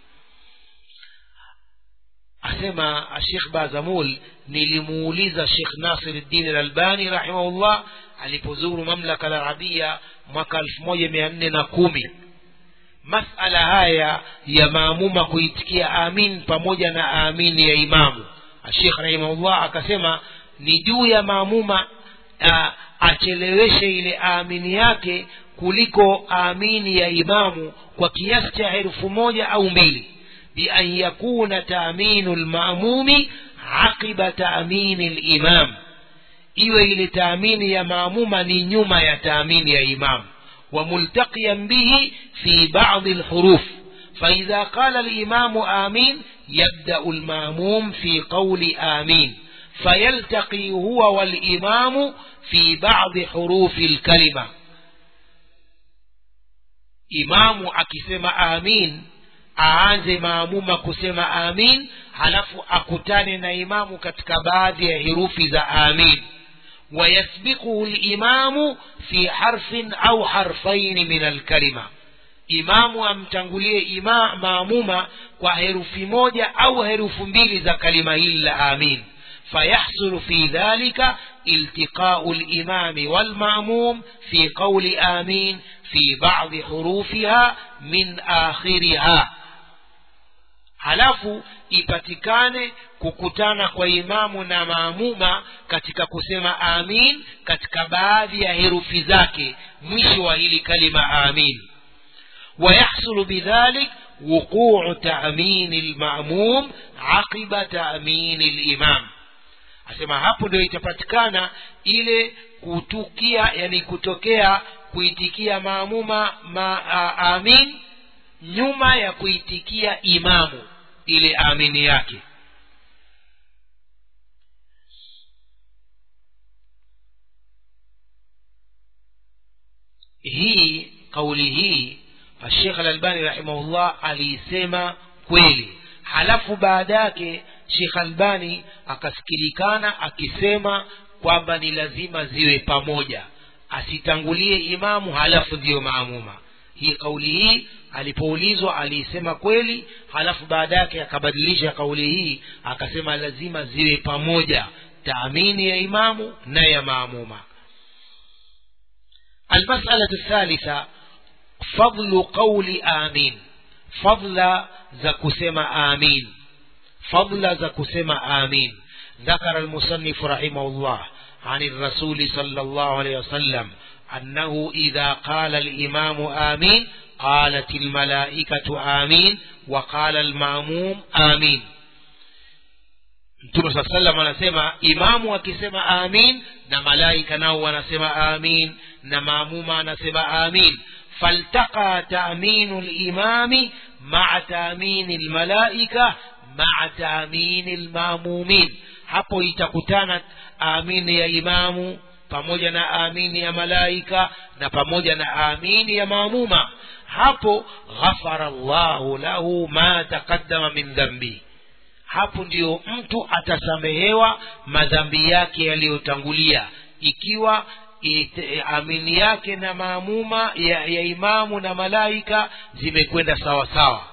asema Sheikh Bazamul nilimuuliza Sheikh Nasiruddin Al-Albani rahimahullah alipozuru mamlaka la Arabia mwaka 1410 masala haya ya maamuma kuitikia amin pamoja na amini ya imamu Sheikh rahimahullah akasema ni juu ya maamuma a, acheleweshe ile amini yake kuliko amini ya imamu kwa kiasi cha herufu moja au mbili بأن يكون تأمين المأموم عقب تأمين الإمام iwe ile taamini ya maamuma ni nyuma ya taamini ya imam وملتقيا به في بعض الحروف فإذا قال الإمام آمين يبدأ الماموم في قول آمين فيلتقي هو والإمام في بعض حروف الكلمة إمام أكسم آمين aanze maamuma kusema amin halafu akutane na imamu katika baadhi ya herufi za amin wayasbiquhu limamu fi harfin au harfaini min alkalima imamu amtangulie ima, maamuma kwa herufi moja au herufu mbili za kalima hili la amin فيحصل في ذلك التقاء الإمام والمأموم في قول آمين في بعض حروفها من آخرها halafu ipatikane kukutana kwa imamu na maamuma katika kusema amin katika baadhi ya herufi zake mwisho wa hili kalima amin ويحصل بذلك وقوع تأمين المأموم عقب تأمين الإمام asema hapo ndio itapatikana ile kutukia yani kutokea kuitikia maamuma ma, a, amin nyuma ya kuitikia imamu ile amini yake hii kauli hii Sheikh Al-Albani rahimahullah aliisema kweli halafu baada yake Sheikh Albani akasikilikana akisema kwamba ni lazima ziwe pamoja asitangulie imamu halafu ndiyo maamuma hii kauli hii alipoulizwa aliisema kweli halafu baada yake akabadilisha kauli hii akasema lazima ziwe pamoja taamini ya imamu na ya maamuma المسألة الثالثة فضل قول آمين فضل زكسم آمين فضل زكسم آمين ذكر المصنف رحمه الله عن الرسول صلى الله عليه وسلم أنه إذا قال الإمام آمين قالت الملائكة آمين وقال الماموم آمين mtume saa salam anasema imamu akisema amin na malaika nao wanasema amin na maamuma anasema amin faltaqa taaminu limami maa taamini lmalaika maa taamini lmamumin hapo itakutana amini ya imamu pamoja na amini ya malaika na pamoja na amini ya maamuma hapo ghafara llahu lahu ma taqaddama min dhambi hapo ndiyo mtu atasamehewa madhambi yake yaliyotangulia ikiwa ite, amini yake na maamuma ya, ya imamu na malaika zimekwenda sawa sawa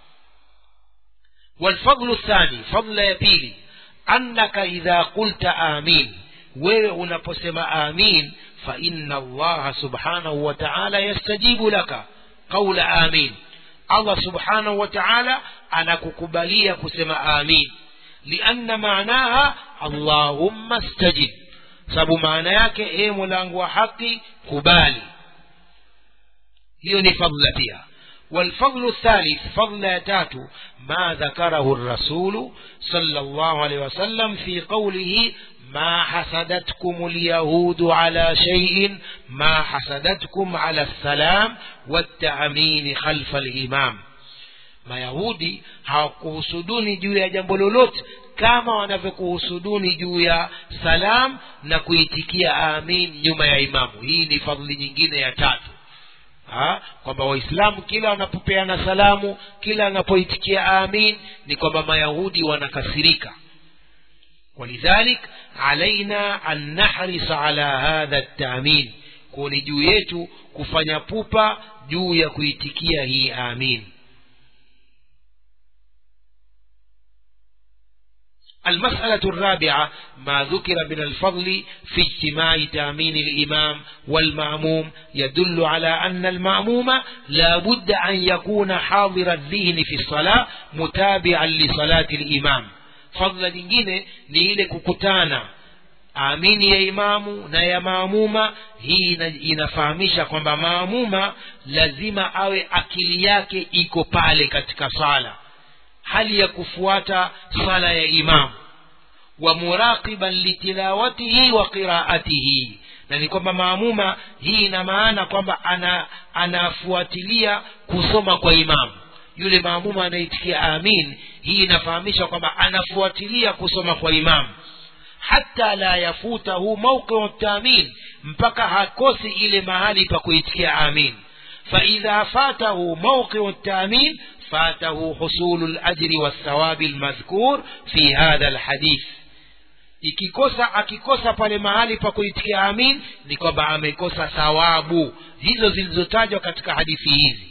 والفضل الثاني فضل ya pili annaka idha qulta amin wewe unaposema amin fa inna allaha subhanahu wa ta'ala yastajibu laka qawla amin allah subhanahu wa ta'ala anakukubalia kusema amin lianna maanaha allahumma stajib sababu maana yake e mulango wa haki kubali hiyo ni fadla pia والفضل الثالث فضل يتاتو ما ذكره الرسول صلى الله عليه وسلم في قوله ما حسدتكم اليهود على شيء ما حسدتكم على السلام والتأمين خلف الإمام mayahudi hawakuhusuduni juu ya jambo lolote kama wanavyokuhusuduni juu ya salam na kuitikia amin nyuma ya imamu hii ni fadhli nyingine ya tatu Ha? kwamba waislamu kila wanapopeana salamu kila wanapoitikia amin ni kwamba mayahudi wanakasirika ولذلك علينا أن نحرص على هذا التأمين كوني juu yetu kufanya pupa juu ya kuitikia hii amin المسألة الرابعة ما ذكر من الفضل في اجتماع تامين الإمام والمأموم يدل على أن المأموم لا بد أن يكون حاضر الذهن في الصلاة متابعا لصلاة الإمام fadhila nyingine ni ile kukutana amini ya imamu na ya maamuma hii ina, inafahamisha kwamba maamuma lazima awe akili yake iko pale katika sala hali ya kufuata sala ya imamu wa muraqiban litilawatihi wa qiraatihi na ni kwamba maamuma hii ina maana kwamba ana anafuatilia kusoma kwa imamu yule maamuma anaitikia amin hii inafahamisha kwamba anafuatilia kusoma kwa imamu hata la yafutahu mauqiu tamin mpaka hakosi ile mahali pa kuitikia amin faidha fatahu mauqiu tamin fatahu husulu lajri walthawabi lmadhkur fi hadha lhadith ikikosa akikosa pale mahali pa kuitikia amin ni kwamba amekosa thawabu hizo zilizotajwa katika hadithi hizi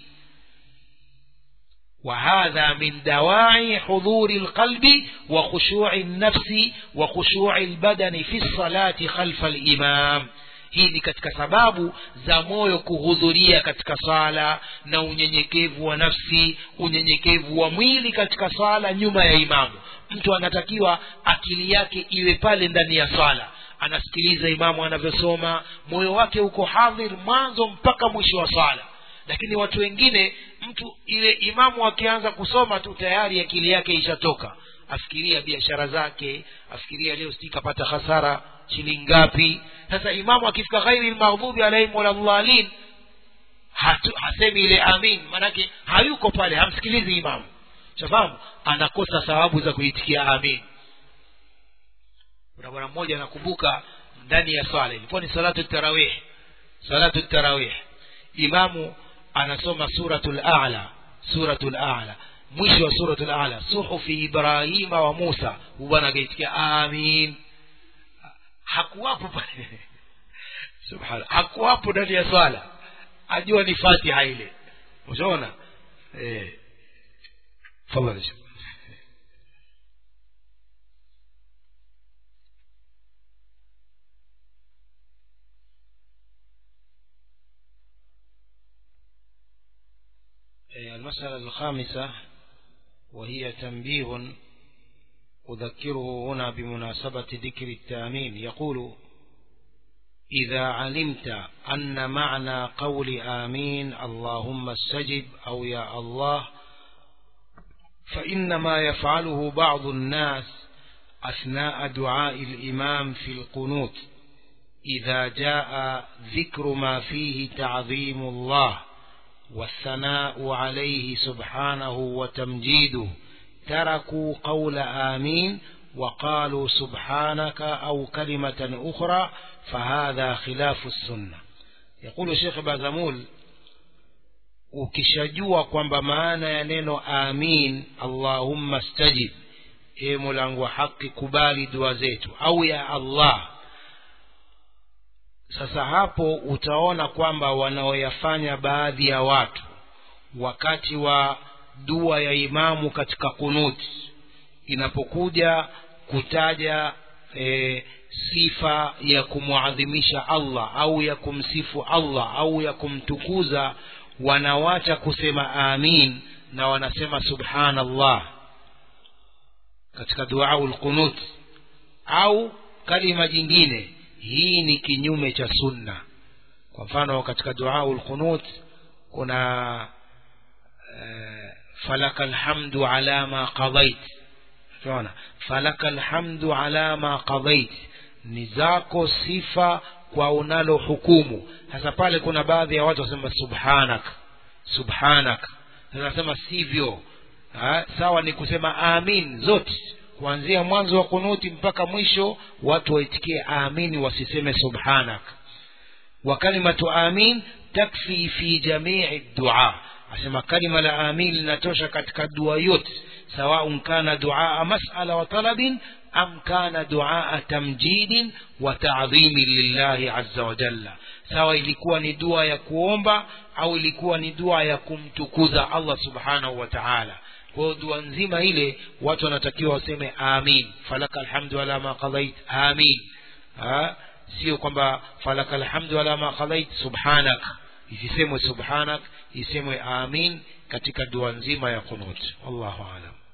وهذا من دواعي حضور القلب وخشوع النفس وخشوع البدن في الصلاة خلف الإمام hii ni katika sababu za moyo kuhudhuria katika sala na unyenyekevu wa nafsi unyenyekevu wa mwili katika sala nyuma ya imamu mtu anatakiwa akili yake iwe pale ndani ya sala anasikiliza imamu anavyosoma moyo wake uko hadhir mwanzo mpaka mwisho wa sala lakini watu wengine mtu ile imamu akianza kusoma tu tayari akili yake ishatoka afikiria biashara zake afikiria leo sijui kapata hasara shilingi ngapi sasa imamu akifika ghairi lmaghdubi alaihim waladhalin hasemi ile amin maanake hayuko pale hamsikilizi imamu shafahamu anakosa thawabu za kuitikia amin kuna bwana mmoja nakumbuka ndani ya swala ilikuwa ni salatu tarawih salatu tarawih imamu anasoma suratul a'la suratul a'la mwisho wa suratul a'la suhufi ibrahima wa musa bwana akaitikia amin hakuwapo pale subhana hakuwapo ndani ya swala ajua ni fatiha ile ushaona eh fadhali المسألة الخامسة وهي تنبيه أذكره هنا بمناسبة ذكر التأمين يقول إذا علمت أن معنى قول آمين اللهم استجب أو يا الله فإنما يفعله بعض الناس أثناء دعاء الإمام في القنوت إذا جاء ذكر ما فيه تعظيم الله والثناء عليه سبحانه وتمجيده تركوا قول آمين وقالوا سبحانك أو كلمة أخرى فهذا خلاف السنة يقول شيخ بازمول ukishajua kwamba maana ya neno amin allahumma stajib e mulangu wa haki kubali dua zetu au ya allah sasa hapo utaona kwamba wanaoyafanya baadhi ya watu wakati wa dua ya imamu katika kunuti inapokuja kutaja e, sifa ya kumwadhimisha allah au ya kumsifu allah au ya kumtukuza wanawacha kusema amin na wanasema subhanallah katika duau lqunut au kalima jingine hii ni kinyume cha sunna kwa mfano katika duau lqunut kuna uh, falaka lhamdu ala ma qadait tunaona falaka lhamdu ala ma qadait ni zako sifa kwa unalo hukumu sasa pale kuna baadhi ya watu wasema subhanak subhanak nasema sivyo ha? sawa ni kusema amin zote kuanzia mwanzo wa kunuti mpaka mwisho watu waitikie amini wasiseme subhanak وكلمة آمين تكفي في جميع الدعاء asema kalima la amin linatosha katika dua yote sawaun kana duaa masala wa talabin am kana duaa tamjidin wa taadhimin lillahi azza wa jalla sawa ilikuwa ni dua ya kuomba au ilikuwa ni dua ya kumtukuza allah subhanahu wa taala kwa hiyo dua nzima ile watu wanatakiwa waseme amin falaka alhamdu ala ma qadait amin ha? sio kwamba falaka alhamdu ala ma qadait subhanak isisemwe subhanak isemwe amin katika dua nzima ya qunut wallahu alam